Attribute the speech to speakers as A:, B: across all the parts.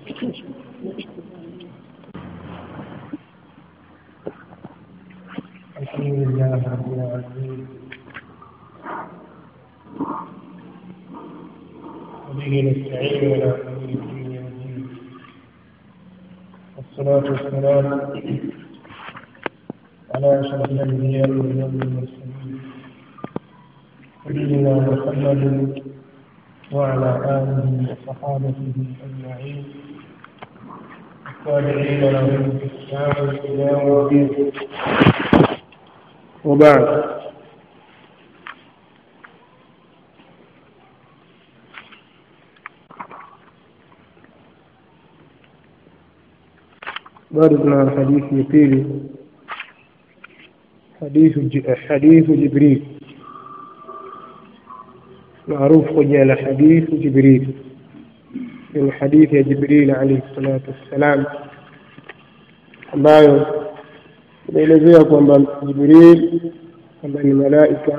A: الحمد لله رب العالمين وبه نستعين على امور الدنيا والدين والصلاة والسلام على أشرف الأنبياء والمرسلين سيدنا محمد وعلى آله وصحابته أجمعين التابعين لهم بإحسان إلى يوم الدين وبعد bado tuna hadithi ya pili hadithu hadithu jibril maarufu kwa jina la hadithu jibril ni hadithi ya jibril alaihi salatu wassalam ambayo inaelezea kwamba jibril kwamba ni malaika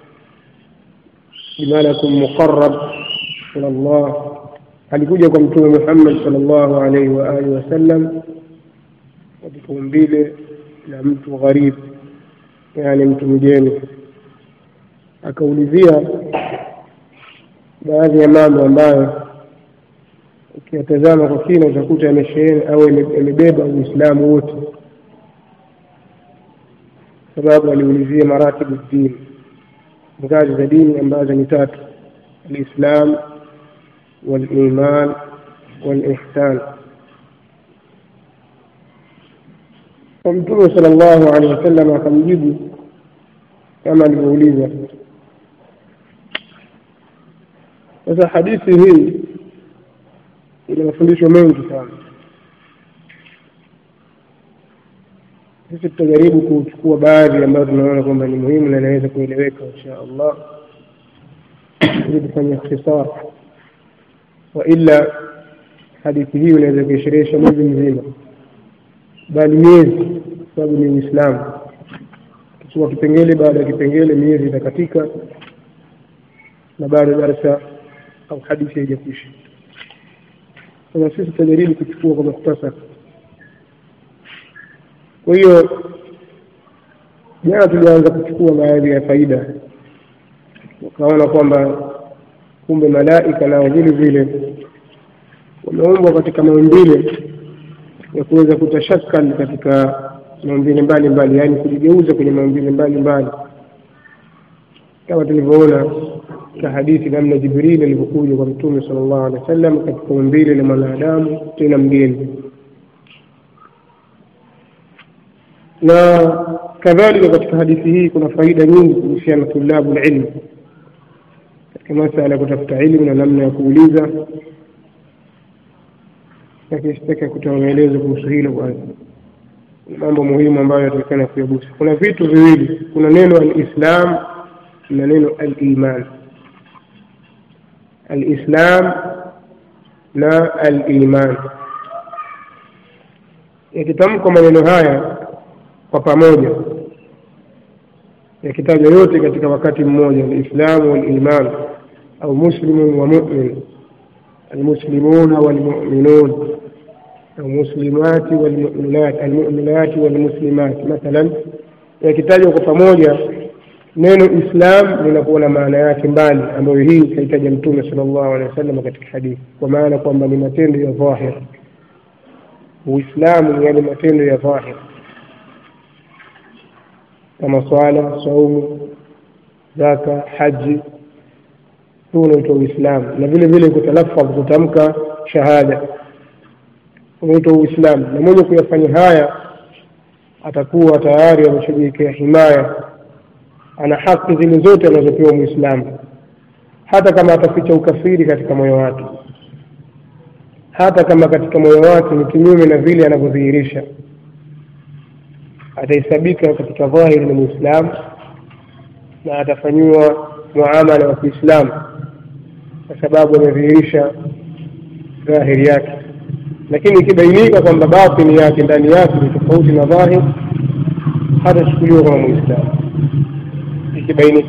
A: ni malakun muqarab ila llah alikuja kwa mtume muhammad sal llahu alaihi wa alihi wasallam katika umbile la mtu gharibu yaani mtu mgeni akaulizia baadhi ya mambo ambayo ukiyatazama kwa kina utakuta yamesheheni au yamebeba uislamu wote sababu aliulizia maratibu dini ngazi za dini ambazo ni tatu alislam waliman walihsan kwa mtume sala llahu alehi wasallam akamjibu kama alivyouliza sasa hadithi hii ina mafundisho mengi sana sisi tutajaribu kuchukua baadhi ambayo tunaona kwamba ni muhimu na inaweza kueleweka insha allah ili tufanye ikhtisar waila hadithi hii unaweza kuisherehesha mwezi mzima bali miezi sababu ni uislamu kichukua kipengele baada ya kipengele miezi itakatika na bado darsa au hadithi haijakwisha sasa sisi tutajaribu kuchukua kwa muhtasari kwa hiyo jana tulianza kuchukua baadhi ya faida ukaona kwamba kumbe malaika nao vile vile wameumbwa katika maumbile ya kuweza kutashakal katika maumbile mbalimbali yaani kujigeuza kwenye maumbile mbalimbali kama tulivyoona katika hadithi namna jibrili alivyokuja kwa mtume sala llahu alehi wa sallam katika umbile la mwanadamu tena mgeni na kadhalika katika hadithi hii kuna faida nyingi kuhusiana na tulabu lilmu katika masala ya kutafuta ilmu na namna ya kuuliza lakini sitaki kutoa maelezo kuhusu hilo kwanza mambo muhimu ambayo yatakikana kuyagusa kuna vitu viwili kuna neno alislam na neno aliman alislam na aliman yakitamkwa maneno haya kwa pamoja yakitajwa yote katika wakati mmoja alislamu waliman au muslimun wa mumin المسلمون والمؤمنون المسلمات والمؤمنات المؤمنات والمسلمات مثلا yakitajwa kwa pamoja neno islam linakuwa na maana yake mbali ambayo hii kaitaja mtume sala llahu alehi wasallam katika hadithi kwa maana kwamba ni matendo ya dhahir uislamu ni yale matendo ya dhahir kama swala saumu zaka haji huu unaitwa uislamu na vile vile kutalafadh kutamka shahada unaitwa uislamu na mwenye kuyafanya haya atakuwa tayari ameshughulikia himaya ana haki zile zote anazopewa mwislamu hata kama ataficha ukafiri katika moyo wake hata kama katika moyo wake ni kinyume na vile anavyodhihirisha atahesabika katika dhahiri ni mwislamu na atafanyiwa muamala wa kiislamu kwa sababu amedhihirisha dhahiri yake lakini ikibainika kwamba batini yake ndani yake ni tofauti na dhahir hatachukuliwa kama mwislamu ikibainika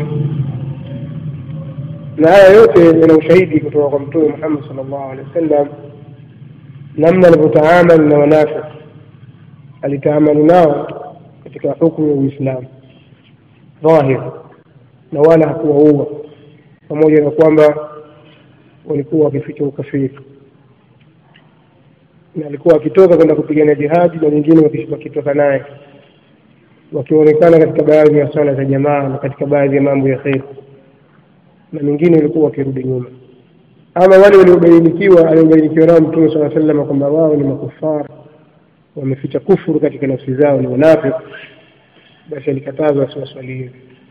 A: na haya yote yana ushahidi kutoka kwa mtume muhammad sal llahu alehi wa sallam namna alivyotaamali na wanafiki alitaamali nao katika hukumu ya Uislamu dhahir, na wala hakuwaua, pamoja na kwamba walikuwa wakificha ukafiri, na alikuwa akitoka kwenda kupigana jihadi na wengine wakitoka naye wakionekana katika baadhi ya swala za jamaa na katika baadhi ya mambo ya kheri, na mengine walikuwa wakirudi nyuma. Ama wale waliobainikiwa aliobainikiwa nao Mtume sala sallam kwamba wao ni makufara wameficha kufuru katika nafsi zao, ni wanafiki, basi alikatazwa asiwaswali hivi.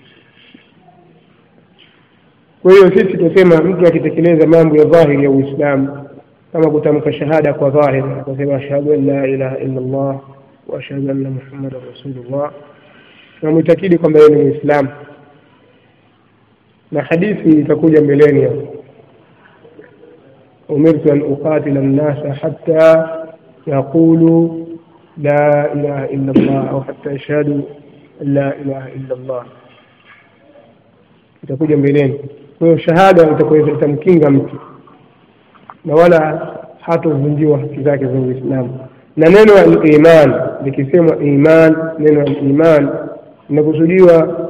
A: Kwa hiyo sisi tunasema mtu akitekeleza mambo ya dhahiri ya Uislamu kama kutamka shahada kwa dhahiri, akasema ashhadu an la ilaha illa Allah wa ashhadu anna Muhammadan rasulullah, tunamwitakidi kwamba yeye ni Muislamu, na hadithi itakuja mbeleni hapo umirtu an uqatila nnasa hatta yaqulu la ilaha illa Allah au hatta yashhadu an la ilaha illa Allah, itakuja mbeleni. Kwa hiyo shahada itakuwa itamkinga mtu na wala hatovunjiwa haki zake za Uislamu. Na neno al-iman likisemwa iman, neno al-iman linakusudiwa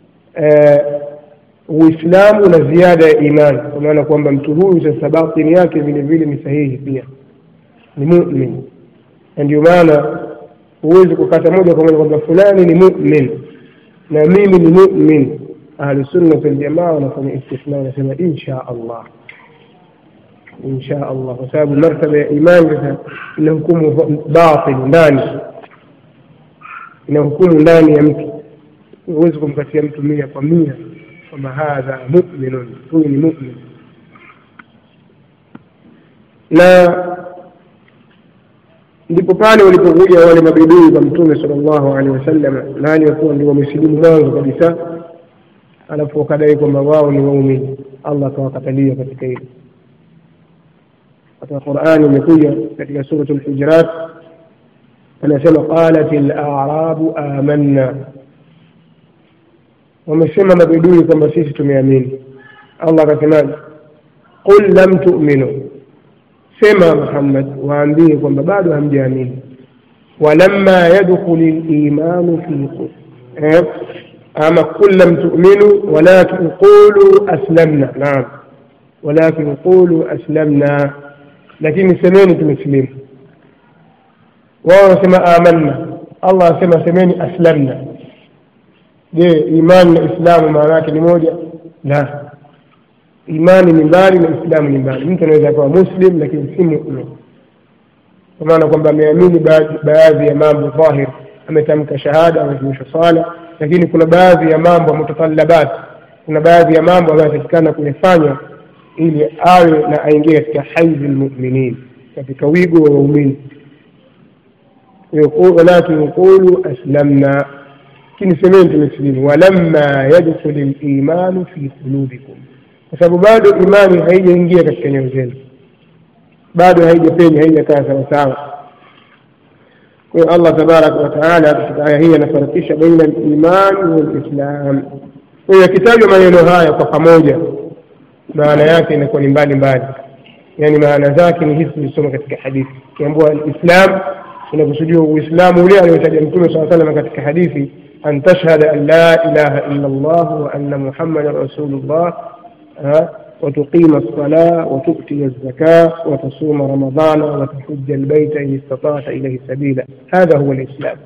A: Uislamu na ziada ya imani, kwa maana kwamba mtu huyu sasa batini yake vile vile ni sahihi, pia ni mumin, na ndio maana huwezi kukata moja kwa moja kwamba fulani ni mumin na mimi ni mumin. Ahlusunna waljamaa wanafanya istithna, wanasema insha Allah, insha Allah, kwa sababu martaba ya imani sasa inahukumu batini, ndani inahukumu ndani ya mtu. Huwezi kumkatia mtu mia kwa mia kwamba hadha muminun, huyu ni mumin. Na ndipo pale walipokuja wale mabidui kwa Mtume sallallahu alaihi wasallam, nani wakuwa ndio wamesilimu mwanzo kabisa, alafu wakadai kwamba wao ni waumini. Allah akawakatalia katika hilo. Katika Qur'ani imekuja katika suratul Hujurat, anasema qalat al-a'rabu amanna wamesema mabedui kwamba sisi tumeamini. Allah akasemaje? qul lam tu'minu, sema Muhammad, waambie kwamba bado hamjaamini. walamma yadkhuli limanu fi eh, ama qul lam tu'minu walakin qulu aslamna. Naam, walakin qulu aslamna, lakini semeni tumesilimu. Wao wanasema amanna, Allah asema semeni aslamna. Je, imani na Islamu maana yake ni moja? La, imani ni mbali na Islamu ni mbali. Mtu anaweza akawa muslim lakini si mumin, kwa maana kwamba ameamini baadhi ya mambo dhahir, ametamka shahada, ametumisha swala, lakini kuna baadhi ya mambo mutatallabat, kuna baadhi ya mambo ambayo anatakikana kuyafanya ili awe na aingie katika haizi lmuminin, katika wigo wa waumini. walakin qulu aslamna lakini semeni tumesilimu. walamma yadkhuli limanu fi qulubikum, kwa sababu bado imani haijaingia katika nyoyo zenu, bado haijapenya, haijakaa sawasawa. Kwa hiyo Allah tabaraka wa taala katika aya hii anafarakisha baina limani walislam. Kwa hiyo yakitajwa maneno haya kwa pamoja, maana yake inakuwa ni mbali mbali, yaani maana zake ni hizi tulisoma katika hadithi. Ukiambiwa alislam inakusudiwa Uislamu ule aliotaja Mtume saa salam katika hadithi أن تشهد أن لا إله إلا الله وأن محمدا رسول الله وتقيم الصلاة وتؤتي الزكاة وتصوم رمضان وتحج البيت إن استطعت إليه سبيلا هذا هو الإسلام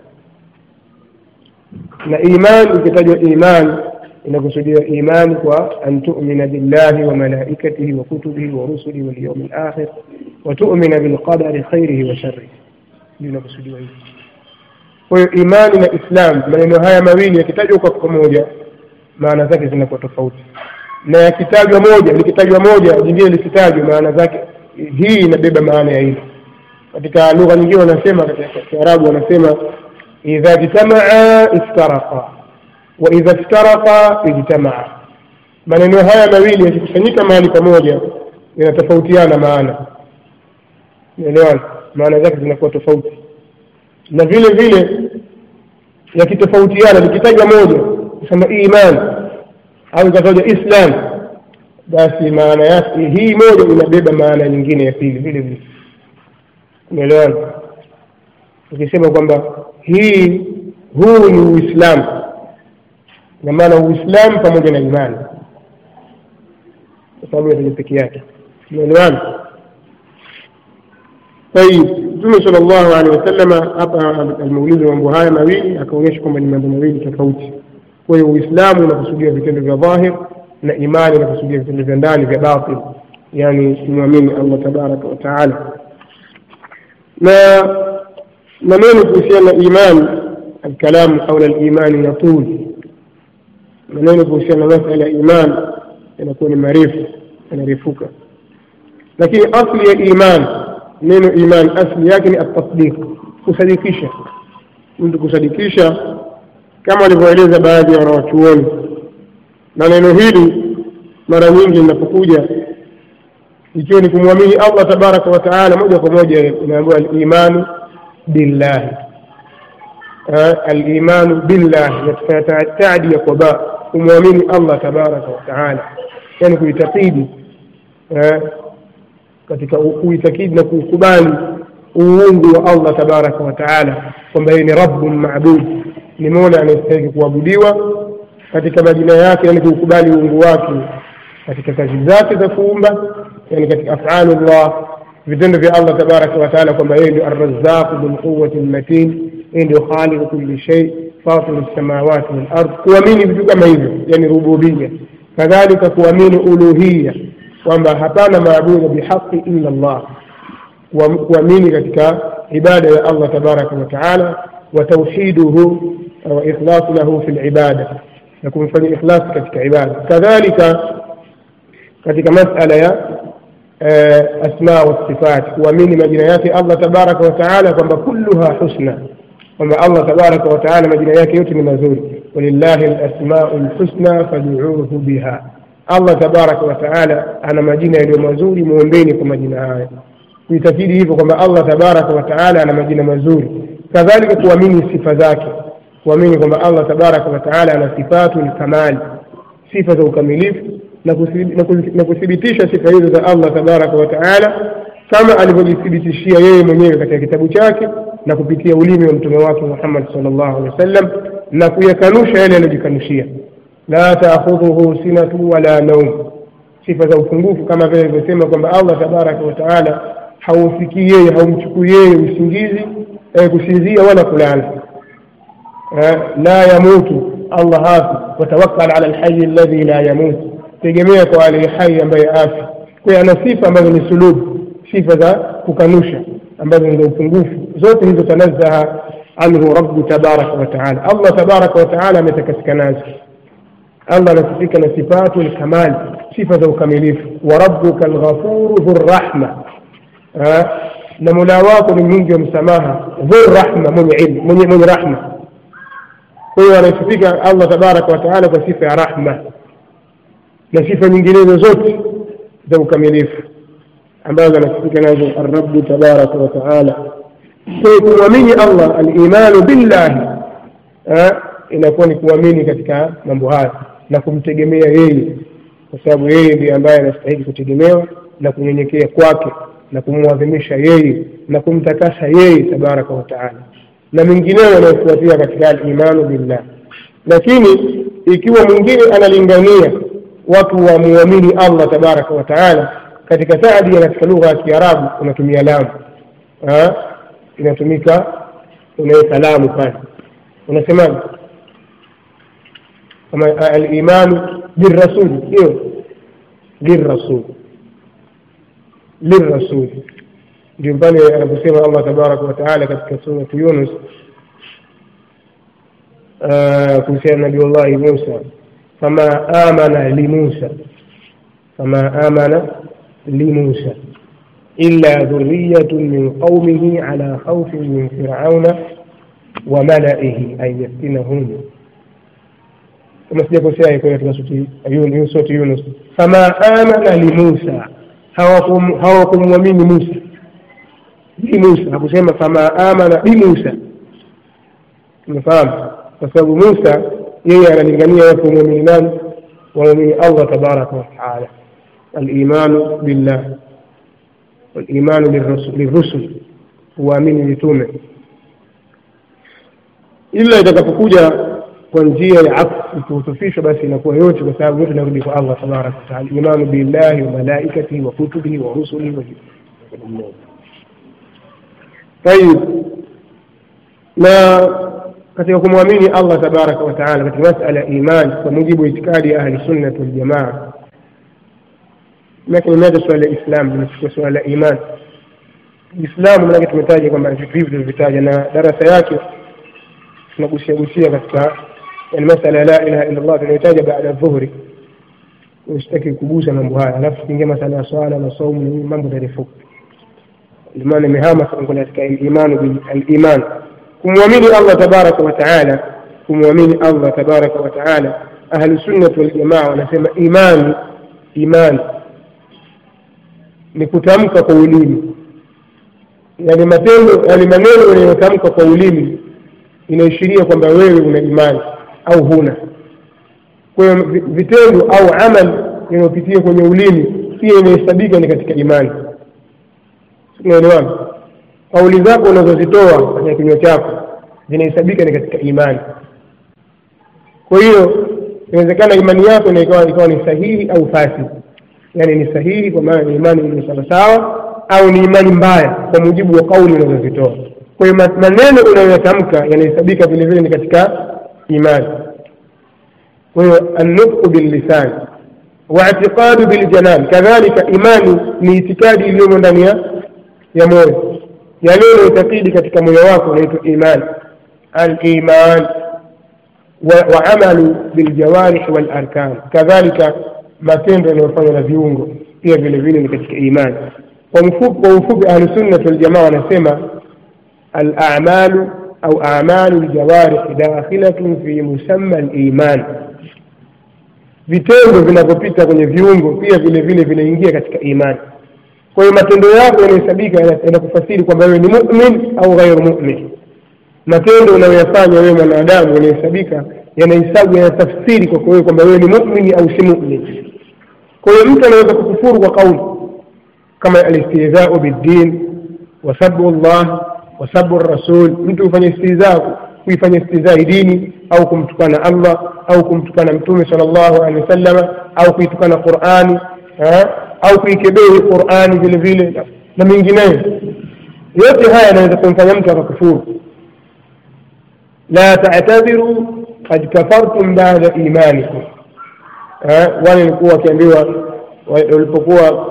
A: na iman ikitajwa iman inakusudiwa iman kwa an tumina billahi wa malaikatihi wa kutubihi wa rusulihi wal yawmil akhir wa tumina bilqadari khairihi wa sharrihi ndio inakusudiwa hivi kwa hiyo imani na Islam, maneno haya mawili yakitajwa kwa pamoja, maana zake zinakuwa tofauti, na yakitajwa moja likitajwa moja jingine likitajwa, maana zake hii inabeba maana ya hili. Katika lugha nyingine wanasema, katika Kiarabu wanasema idha jtamaa iftaraqa wa idha iftaraqa ijtamaa. Maneno haya mawili yakikusanyika mahali pamoja yanatofautiana maana, unaelewana? Maana zake zinakuwa tofauti na vile vile yakitofautiana, likitajwa moja kusema iman au ikatajwa Islam, basi maana yake hii moja inabeba maana nyingine ya pili vile vile. umeelewana ukisema kwamba hii huu ni uislamu ina maana uislamu pamoja na imani kwa sababu yataja peke yake umeelewana طيب mtume sala llahu alehi wasallama hapa alimeulizwa mambo haya mawili akaonyesha kwamba ni mambo mawili tofauti kwa hiyo uislamu unakusudia vitendo vya dhahir na imani inakusudia vitendo vya ndani vya batil yani kumwamini allah tabaraka wataala na maneno kuhusiana na imani alkalamu haula limani yatul maneno kuhusiana na masala ya iman yanakuwa ni marefu yanarefuka lakini asli ya iman neno iman asli yake ni atasdiq kusadikisha mtu kusadikisha kama walivyoeleza baadhi ya wanawachuoni na neno hili mara nyingi linapokuja ikiwa ni kumwamini allah tabaraka wataala moja kwa moja inaambiwa alimanu billahi alimanu billahi yatufanya taadia kwa ba kumwamini allah tabaraka wataala yani kuitakidi katika kuitakidi na kuukubali uungu wa allah tabaraka wataala kwamba yeye ni rabbun mabud ni mola anayestahiki kuabudiwa katika majina yake yani kuukubali uungu wake katika kazi zake za kuumba yani katika afalu llah vitendo vya allah tabaraka wataala kwamba yeye ndio arrazaqu bilquwati lmatin yeye ndio khaliqu kulli shay fatiru lsamawati walard kuamini vitu kama hivyo yani rububia kadhalika kuamini uluhiya kwamba hapana maabudu bihaqi illa llah kuamini katika ibada ya allah tabaraka wataala watauhiduhu wa ikhlasu lahu fi libada na kumfanyia ikhlasi katika ibada kadhalika katika masala ya asma wasifat kuamini majina yake allah tabaraka wataala kwamba kulluha husna kwamba allah tabaraka wataala majina yake yote ni mazuri walillahi lasmau lhusna faduuhu biha allah tabaraka wataala ana majina yaliyo mazuri muombeni kwa majina haya kuitakidi hivyo kwamba allah tabaraka wataala ana majina mazuri kadhalika kuamini sifa zake kuamini kwamba allah tabaraka wataala ana sifatu lkamali sifa za ukamilifu na kuthibitisha sifa hizo za allah tabaraka wataala kama alivyojithibitishia yeye mwenyewe katika kitabu chake na kupitia ulimi wa mtume wake muhammad sal llahu alehi wa sallam na kuyakanusha yale aliyojikanushia la taakhudhuhu sinatu wala naum sifa za upungufu kama vile alivyosema kwamba allah tabaraka wataala haumfikii yeye haumchukui yeye usingizi eh, kusinzia wala kulala eh, la yamutu allah hafi watawakkal ala lhayi alladhi la yamutu tegemea kwa aliye hai ambaye afi kwa hiyo ana sifa ambazo ni sulubu sifa za kukanusha ambazo ni za upungufu zote hizo tanazzaha anhu rabbu tabaraka wataala allah tabaraka wataala ametakasika nazo allah anasifika na sifatu lkamali sifa za ukamilifu wa rabbuka lghafuru dhu rrahma na mola wako ni mwingi wa msamaha dhu rahma mwenye ilmu mwenye, mwenye rahma kwa hiyo anasifika allah tabaraka wataala kwa sifa ya rahma na sifa nyinginezo zote za ukamilifu ambazo anasifika nazo arrabu tabaraka wataala kwa hiyo kumwamini allah alimanu billahi inakuwa ni kuamini katika mambo haya na kumtegemea yeye kwa sababu yeye ndiye ambaye anastahili kutegemewa na kunyenyekea kwake na kumwadhimisha yeye na kumtakasa yeye tabaraka wataala na mengineyo yanayofuatia katika alimanu billah lakini ikiwa mwingine analingania watu wamwamini allah tabaraka wataala katika taadia katika lugha ya kiarabu unatumia lamu inatumika unaweka lamu pale unasemaje kama alimanu birrasul hiyo lirrasul lirrasul ndio pale anaposema allah tabaraka wataala katika suratu yunus kuhusiana na nabiullahi musa fama amana limusa fama amana limusa إلا ذرية من قومه على خوف من فرعون وملئه أن يفتنهم kama sijakosea iko katika surati yunus fama amana limusa hawakumwamini musa limusa hakusema fama amana bimusa umefahamu kwa sababu musa yeye analingania watu wamwamini nani wamwamini allah tabaraka wataala alimanu billah walimanu lirrusul huwaamini mitume ila itakapokuja kwa njia ya afu ikihusufishwa basi inakuwa yote kwa sababu yote inarudi kwa allah tabaraka wataala imanu billahi wa malaikatihi wa kutubihi wa rusulihi wa tayib na katika kumwamini allah tabaraka wataala katika masala ya iman kwa mujibu wa itikadi ya ahli sunnati waljamaa lakini imeacha suala la islam limechukua suala la iman Uislamu manake tumetaja kwamba vitu hivi tulivitaja na darasa yake tunagusia gusia katika yani masala la ilaha illa Allah tunayotaja baada ya dhuhuri. Usitaki kugusa mambo haya, alafu tukiingia masala ya swala na saumu, mambo tarefuka. Imani imehama katika imani bil iman, kumwamini Allah tabaraka wa taala, kumwamini Allah tabaraka wa taala. Ahlu sunnah wal jamaa wanasema imani, imani ni kutamka kwa ulimi yani matendo yani maneno yanayotamka kwa ulimi inaishiria kwamba wewe una imani au huna kwa hiyo vitendo au amal inayopitia kwenye ulimi pia inahesabika ni katika imani unaelewana kauli zako unazozitoa katika kinywa chako zinahesabika ni katika imani kwa hiyo inawezekana imani yako ikawa ikawa ni sahihi au fasi yani ni sahihi kwa maana ni imani iliyo sawasawa au ni imani mbaya kwa mujibu wa kauli unazozitoa kwa hiyo maneno unayoyatamka yanahesabika vile vile ni katika imani kwa hiyo annutqu billisan واعتقاد بالجنان كذلك imani ni itikadi iliyomo ndani ya moyo yale unayoitakidi katika moyo wako unaitwa iman aliman waamalu biljawarih walarkan kadhalika matendo yanayofanywa na viungo pia vile vile ni katika imani kwa mfupi kwa ufupi ahlusunnat waljamaa wanasema alamalu au amalu ljawarih dakhilatun fi musamma liman vitendo vinavyopita kwenye viungo pia vile vile vinaingia katika imani kwa hiyo matendo yako yanahesabika yanakufasiri kwamba wewe ni mumin au ghairu mumin matendo unayoyafanya wewe mwanadamu yanahesabika yanahesabu yanatafsiri kwako wewe kwamba wewe ni mumini au si mumin kwa hiyo mtu anaweza kukufuru kwa kauli kama alistihzau biddin wasabu llah wasabu rasul mtu hufanya istihzaa kuifanya istihzai dini au kumtukana allah au kumtukana mtume sal llahu alehi wasallama au kuitukana qurani au kuikebehi qurani vile vile na mengineyo yote haya yanaweza kumfanya mtu akakufuru la tatadhiru kad kafartum bada imanikum wale walikuwa wakiambiwa walipokuwa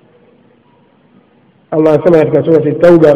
A: Allah anasema katika surati Tauba,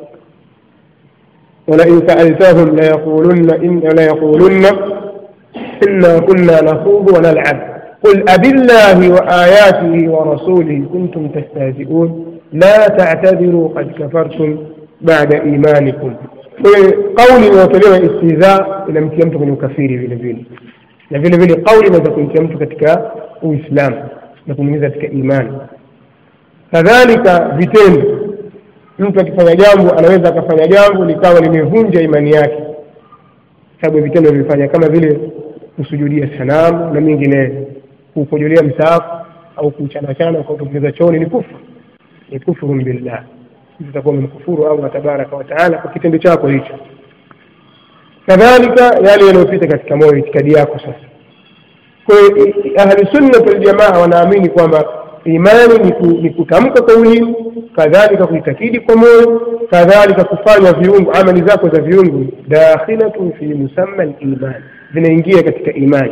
A: walain saaltahum layaqulunna layaqulunna inna kunna nakhudu wa nal'ab qul abillahi wa ayatihi wa rasulihi kuntum tastahzi'un la ta'tadiru qad kafartum ba'da imanikum. Kauli inayotolewa istihza inamtia mtu kwenye ukafiri vile vile, na vile vile kauli inaweza kumtia mtu katika Uislamu na kumwingiza katika imani kadhalika vitendo mtu akifanya jambo anaweza akafanya jambo likawa limevunja imani yake sababu vitendo vimefanya kama vile kusujudia sanamu na mengineyo kuukojolea msaafu au kuchanachana ukautumbukiza chooni ni kufru ni kufurun billah utakuwa umemkufuru allah tabaraka wataala kwa kitendo chako hicho kadhalika yale yanayopita katika moyo itikadi yako sasa kwa hiyo ahlusunnat waljamaa wanaamini kwamba imani ni kutamka kwa ulimi kadhalika kuitakidi kwa moyo kadhalika kufanya viungo amali zako za viungo dakhilatun fi musamma liman zinaingia katika imani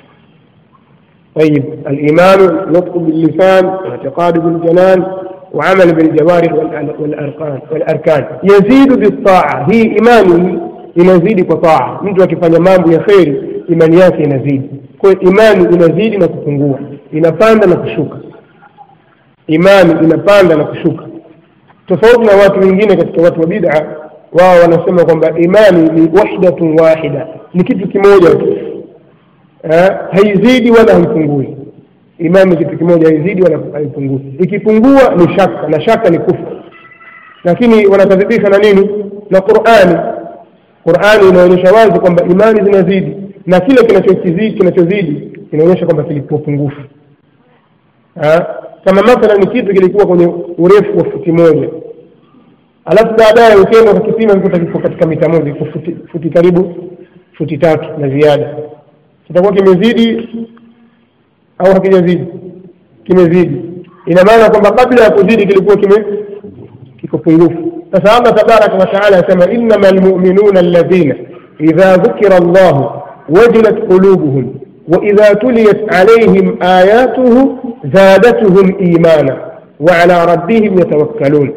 A: طيب الإيمان نطق باللسان واعتقاد بالجنان وعمل بالجوارح والأركان والأركان يزيد بالطاعة هي إيمانه inazidi kwa taa mtu akifanya mambo ya kheri imani yake inazidi kwa hiyo imani inazidi na kupungua inapanda na kushuka imani inapanda na kushuka tofauti na watu wengine katika watu wa bid'a wao wanasema kwamba imani ni wahdatun wahida ni kitu kimoja tu haizidi wala haipungui imani ni kitu kimoja haizidi wala haipungui ikipungua ni shaka na shaka ni kufru lakini wanakadhibisha na nini na qurani qurani inaonyesha wazi kwamba imani zinazidi na kile kinachozidi kinachozidi inaonyesha kwamba kilikuwa pungufu kama mathala ni kitu kilikuwa kwenye urefu wa futi moja alafu baadaye ukienda ukakipima kuta kiko katika mita moja iko futi, futi karibu futi tatu na ziada kitakuwa kimezidi au hakijazidi kimezidi ina maana kwamba kabla ya kuzidi kilikuwa kime kiko pungufu sasa allah tabaraka wataala anasema innama lmuminuna alladhina idha dhukira llahu wajilat qulubuhum واذا تليت عليهم اياته زادتهم ايمانا وعلى ربهم يتوكلون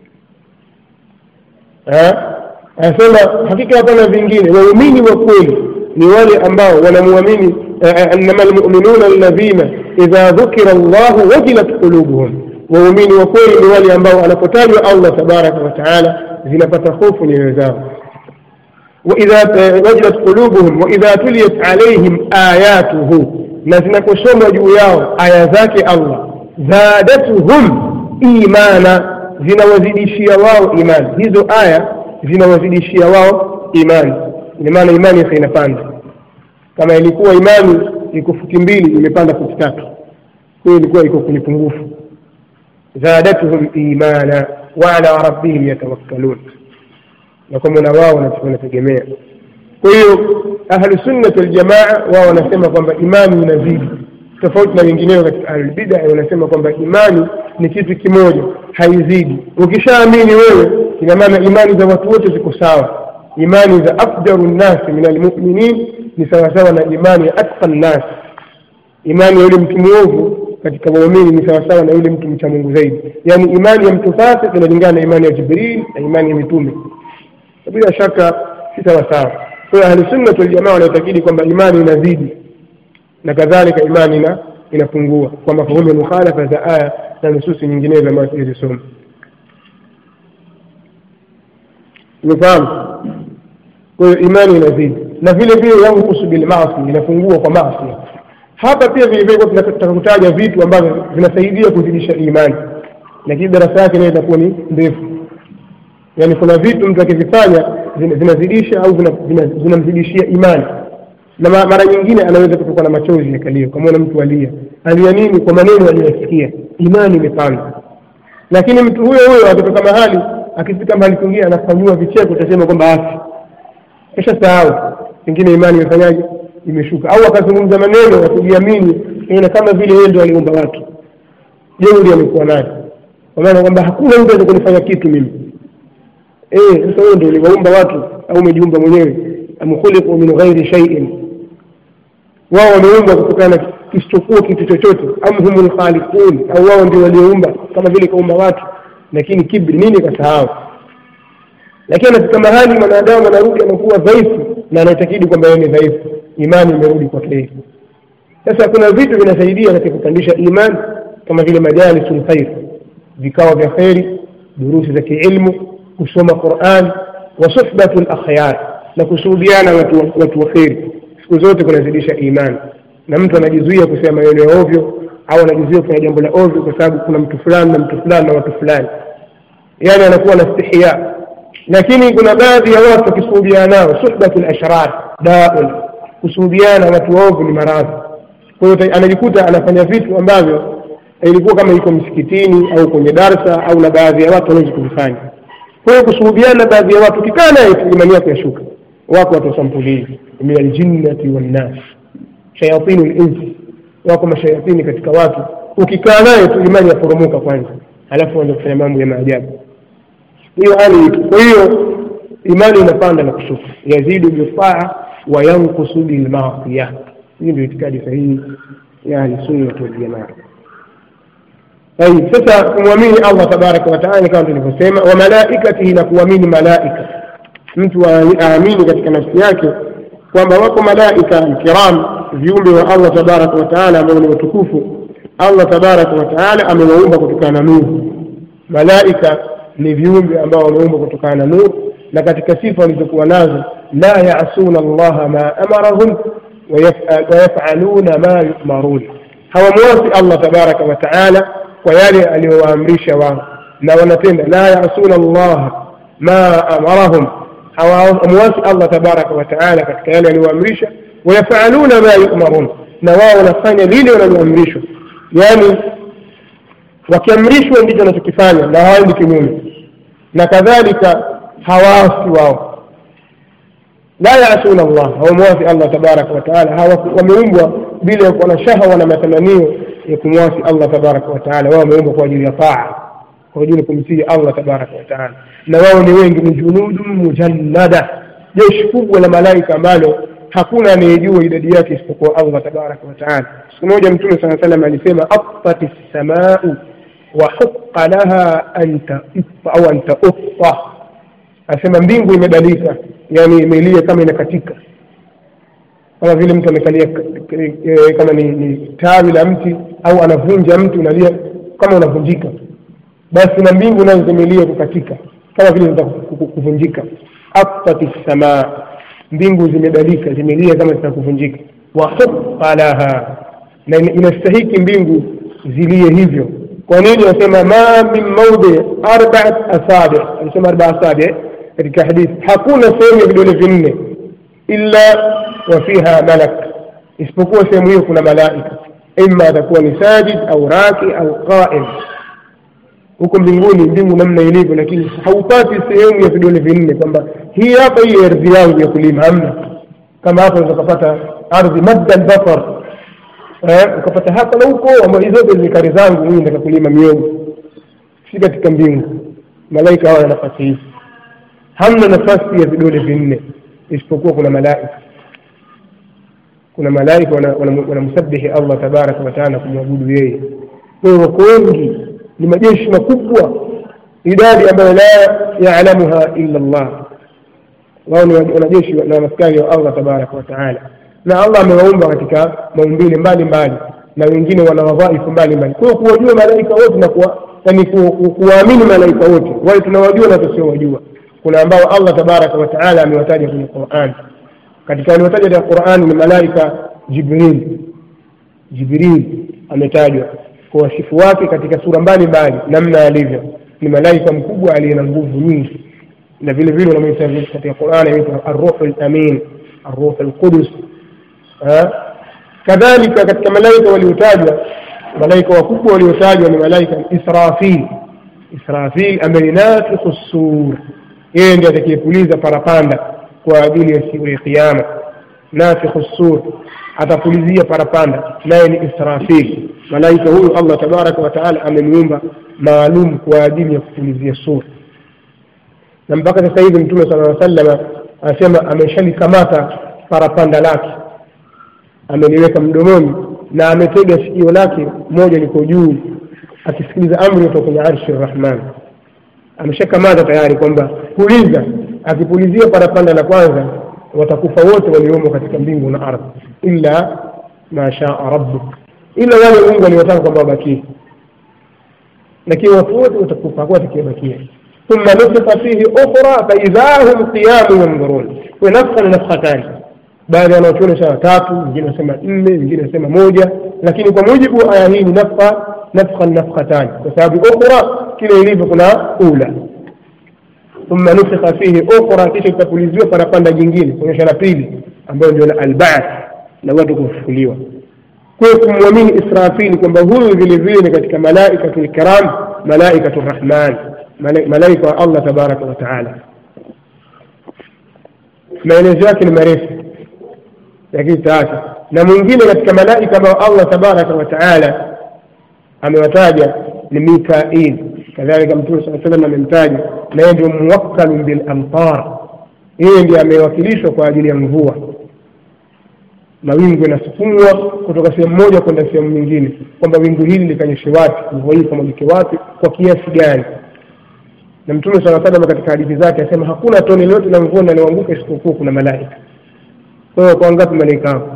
A: anasema hakika hapana vingine waumini wa kweli ni wale ambao wanamwamini innama lmuminuna alladhina idha dhukira llahu wajilat qulubuhum waumini wa kweli ni wale ambao anapotajwa allah tabaraka wataala zinapata hofu nyoyo zao وإذا وجلت قلوبهم وإذا تليت عليهم آياته نزنا كسوم جوياو آية ذاك الله زادتهم إيمانا zina wazidishia wao imani hizo aya zina wazidishia wao imani ina maana imani sasa inapanda kama ilikuwa imani iko futi mbili imepanda futi tatu hiyo ilikuwa iko kwenye pungufu zadatuhum imana wa ala rabbihim yatawakkalun na kwa mola wao wanategemea kwa hiyo ahlusunnati waljamaa wao wanasema kwamba imani inazidi tofauti na wengineo katika ahlulbida wanasema kwamba imani ni kitu kimoja haizidi ukishaamini wewe ina maana imani za watu wote ziko sawa imani za afdaru nnasi min almuminin ni sawasawa na imani ya atqa nnas imani ya yule mtu mwovu katika waumini ni sawasawa na yule mtu mcha mungu zaidi yaani imani ya mtu fasik inalingana na imani ya jibril na imani ya mitume bila shaka si sawa sawa kwa hiyo ahlusunnat waljamaa wanaitakidi kwamba imani inazidi na kadhalika imani ina inapungua kwa mafahumu ya mukhalafa za aya na nususi nyinginezo ambayo tulizisoma umefahamu kwa hiyo imani inazidi na vile vile yankusu bilmasi inapungua kwa maasi hapa pia vile vile tunataka kutaja vitu ambavyo vinasaidia kuzidisha imani lakini darasa yake nayo itakuwa ni ndefu yaani kuna vitu mtu akivifanya zinazidisha au zinamzidishia imani na mara nyingine anaweza kutokwa na machozi yakalio kamwona mtu alia alia nini kwa maneno aliyoyasikia imani imepanda lakini mtu huyo huyo akitoka mahali akifika mahali kwingine anafanyiwa vicheko utasema kwamba afi kisha sahau pengine imani imefanyaje imeshuka au akazungumza maneno ya kujiamini ina kama vile yeye ndio aliumba watu jeuri amekuwa nayo kwa maana kwamba hakuna mtu aweza kunifanya kitu mimi eh sasa wewe ndio uliwaumba watu au umejiumba mwenyewe am khuliqu min ghairi shay'in wao wameumbwa kutokana na kisichokuwa kitu chochote am humul khaliqun au wao ndio walioumba kama vile kaumba watu lakini kibri nini kasahau lakini anafika mahali mwanadamu anarudi anakuwa dhaifu na anaitakidi kwamba yeye ni dhaifu imani imerudi kwake yeye sasa kuna vitu vinasaidia katika kupandisha imani kama vile majalisul khair vikao vya kheri durusi za kiilmu kusoma Qur'an wa suhbatu al-akhyar na kusuhudiana watu watu wa kheri siku zote kunazidisha imani na mtu anajizuia kusema maneno ya ovyo au anajizuia kufanya jambo la ovyo kwa sababu kuna mtu fulani na mtu fulani na watu fulani yani anakuwa na stihya lakini kuna baadhi ya watu wakisuhudiana nao suhbatu al-ashrar daun kusuhudiana watu waovu ni maradhi kwa hiyo anajikuta anafanya vitu ambavyo ilikuwa kama iko msikitini au kwenye darsa au na baadhi ya watu wanaweza kuvifanya kwa hiyo kusuhudiana baadhi ya watu ukikaa naye imani yako yashuka wako watu wasampuli min aljinnati wannas shayatinu linsi wako mashayatini katika watu ukikaa naye tu imani yaporomoka kwanza alafu anza kufanya mambo ya maajabu hiyo hali ipo kwa hiyo imani inapanda na kushuka yazidu bitaa wa yankusu bilmaasiya hii ndio itikadi sahihi ya ahlisunnati waljamaa طيب sasa kumwamini Allah tabaraka wa taala kama tulivyosema wa malaikatihi na kuamini malaika mtu aamini katika nafsi yake kwamba wako malaika kiram viumbe wa Allah tabaraka wa taala ambao ni watukufu Allah tabaraka wa taala amewaumba kutokana na nuru malaika ni viumbe ambao wameumbwa kutokana na nuru na katika sifa walizokuwa nazo la yasuna allaha ma amarahum wayafaluna ma yumarun hawamwasi Allah tabaraka wa taala kwa yale aliyowaamrisha wao na wanatenda la yasuna Allah ma amarahum hawamwasi Allah tabaraka wa taala katika yale aliyowaamrisha wayafaluna ma yumarun na wao wanafanya lile wanaloamrishwa yani wakiamrishwa ndicho wanachokifanya na hawaendi kinyume na kadhalika hawaasi wao la yasuna Allah hawamwasi Allah tabaraka wataala wameumbwa bila ya kuwa na shahwa na matamanio ya kumwasi Allah tabaraka wataala wao wameumbwa kwa ajili ya taa kwa ajili ya kumtii Allah tabaraka wataala na wao ni wengi ni junudun mujannada jeshi kubwa la malaika ambalo hakuna anayejua idadi yake isipokuwa Allah tabaraka wataala siku moja mtume saa salam alisema atat lsamau wa huqa laha an taifa au an tautta asema mbingu imebadilika yani imelia kama inakatika kama vile mtu amekalia kama ni, ni tawi la mti au anavunja mti unalia kama unavunjika basi na mbingu nazo zimelia kukatika kama vile zinataka kuvunjika atat lsamaa mbingu zimebadilika zimelia kama zitaka kuvunjika wa huqa laha na inastahiki mbingu zilie hivyo kwa nini anasema ma min maudhi arbaat asabi anasema arba asabi katika hadithi hakuna sehemu ya vidole vinne illa wa fiha malak isipokuwa sehemu hiyo kuna malaika ima atakuwa ni sajid au raki au qaim huko mbinguni mbingu namna ilivyo lakini haupati sehemu ya vidole vinne kwamba hii hapa hii ardhi yangu ya kulima hamna kama hapa unaweza kupata ardhi madda albasar eh, ukapata hapa na huko ambayo hizo zote ni kari zangu mimi nataka kulima miogo si katika mbingu malaika hawa na nafasi hii hamna nafasi ya vidole vinne isipokuwa kuna malaika kuna malaika wanamsabihi wana, wana Allah tabaraka wataala kumwabudu yeye kwa hiyo wako wengi ni majeshi makubwa idadi ambayo la yaalamuha illa Allah wao ni wanajeshi na maskari wa Allah tabaraka wataala na Allah amewaumba katika maumbile mbalimbali na wengine wana wadhaifu mbalimbali kwa hiyo kuwajua malaika wote na kuwa yani kuwaamini malaika wote wale tunawajua na tusiowajua kuna ambao Allah tabaraka wa taala amewataja kwenye Qur'an katika waliotaja katika Qur'an ni malaika Jibril Jibril ametajwa kwa wasifu wake katika sura mbalimbali namna alivyo ni malaika mkubwa aliye na nguvu nyingi na vile vile wanamuita katika Qur'an anaitwa ar-ruhul amin ar-ruhul qudus kadhalika katika malaika waliotajwa malaika wakubwa waliotajwa ni malaika Israfil Israfil ambaye ni nafikhu sur yeye ndiye atakayepuliza parapanda kwa ajili ya siku ya kiyama nafikhu sur atapulizia parapanda naye ni Israfil malaika huyu Allah tabaraka wa taala amemuumba maalum kwa ajili ya kupulizia sur na mpaka sasa hivi mtume sallallahu alaihi wasallam anasema ameshalikamata parapanda lake ameliweka mdomoni na ametega sikio lake moja liko juu akisikiliza amri kutoka kwenye arshi rahman ameshakamata tayari kwamba puliza akipulizia parapanda la kwanza watakufa wote waliomo katika mbingu na ardhi illa ma shaa rabbuk ila wale mungu aliwataka kwamba wabakie lakini watu wote watakufa hakuwa atakayebakia ثم نفخ فيه أخرى فإذا هم قيام ينظرون ونفخا نفختان baadhi ya wanachuoni wanasema tatu wengine wanasema nne wengine wanasema moja lakini kwa mujibu wa aya hii ni nafka nafka nafkhatan kwa sababu ukhra kile ilivyo kuna ula thumma nufikha fihi ukhra kisha itapuliziwa parapanda jingine kuonyesha la pili ambayo ndio la albaath na watu kufufuliwa kwa hiyo kumwamini israfili kwamba huyu vile vile ni katika malaikatul kiram malaikatur rahman malaika wa allah tabaraka wa taala maelezo yake ni marefu lakini taacha na mwingine katika malaika ambao Allah tabaraka wa taala amewataja ni Mikail kadhalika Mtume saa salam amemtaja na yeye ndio muwakkalun bil amtar yeye ndiye amewakilishwa kwa ajili ya mvua mawingu yanasukumwa kutoka sehemu moja kwenda sehemu nyingine kwamba wingu hili likanyeshe wapi mvua hii kamwagike wapi kwa kiasi gani na mtume saa salam katika hadithi zake asema hakuna tone lolote la mvua linaloanguka isipokuwa kuna malaika kwa hiyo kwa ngapi malaika hapo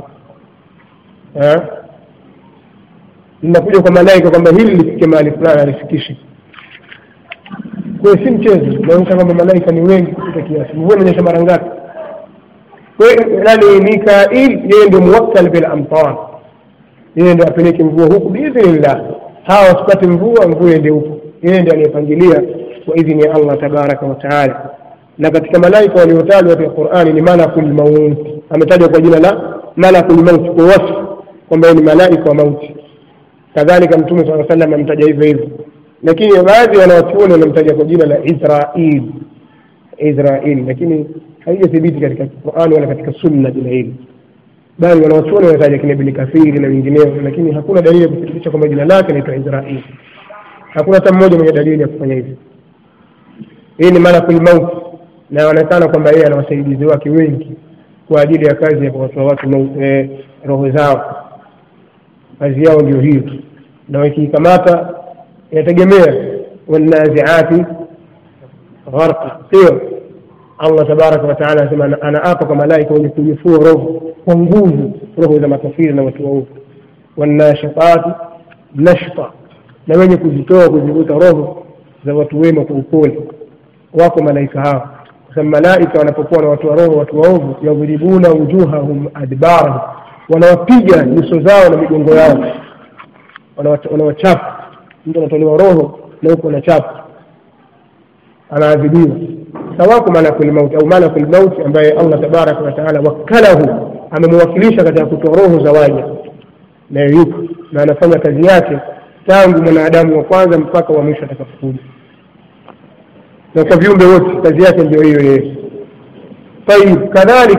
A: linakuja kwa malaika kwamba hili lifike mahali fulani alifikishe kwa hiyo si mchezo naonyesha kwamba malaika ni wengi kupita kiasi mvua inanyesha mara ngapi kwa hiyo nani mikail yeye ndio muwakkal bil amtar yeye ndio apeleke mvua huku biidhnillah hawa wasipate mvua mvua ende huku yeye ndiye anayepangilia kwa idhini ya allah tabaraka wa taala na katika malaika waliotajwa katika qurani ni malakul maut ametajwa kwa jina la malakul maut kwa wasfu kwamba ni malaika wa mauti kadhalika mtume saa salam amtaja hivyo hivyo lakini baadhi ya wanawachuoni wanamtaja kwa jina la Israil Israil, lakini haijathibiti katika Qur'an wala katika sunna jina hili, bali wanawachuoni wanataja kina Ibn Kathiri na wengineo, lakini hakuna dalili ya kuthibitisha kwamba jina lake linaitwa Israil. Hakuna hata mmoja mwenye dalili ya kufanya hivyo. Hii ni malakul maut, na inaonekana kwamba yeye ana wasaidizi wake wengi kwa ajili ya kazi ya kuwatoa watu mau- eh, roho zao. Kazi yao ndio hiyo, na wakiikamata inategemea wanaziati gharqa, sio Allah tabaraka wa taala anasema ana- anaapa kwa malaika wenye kujifua roho kwa nguvu, roho za makafiri na watu waovu, wanashitati nashta, na wenye kuzitoa kuzivuta roho za watu wema kwa upole. Wako malaika hao, kwa sababu malaika wanapokuwa na watu wa roho watu waovu, yadhribuna wujuhahum adbarahum, wanawapiga nyuso zao na migongo yao, Wanawacha- wanawachapa. Mtu anatolewa roho na huko anachapa anaadhibiwa sawako malakul mauti au malakul mauti ambaye Allah tabaraka wa taala wakalahu amemwakilisha katika kutoa roho za waja naye yupo na anafanya kazi yake tangu mwanadamu wa kwanza mpaka wa mwisho atakapokuja na kwa viumbe wote kazi yake ndio hiyo yeye tayib kadhalik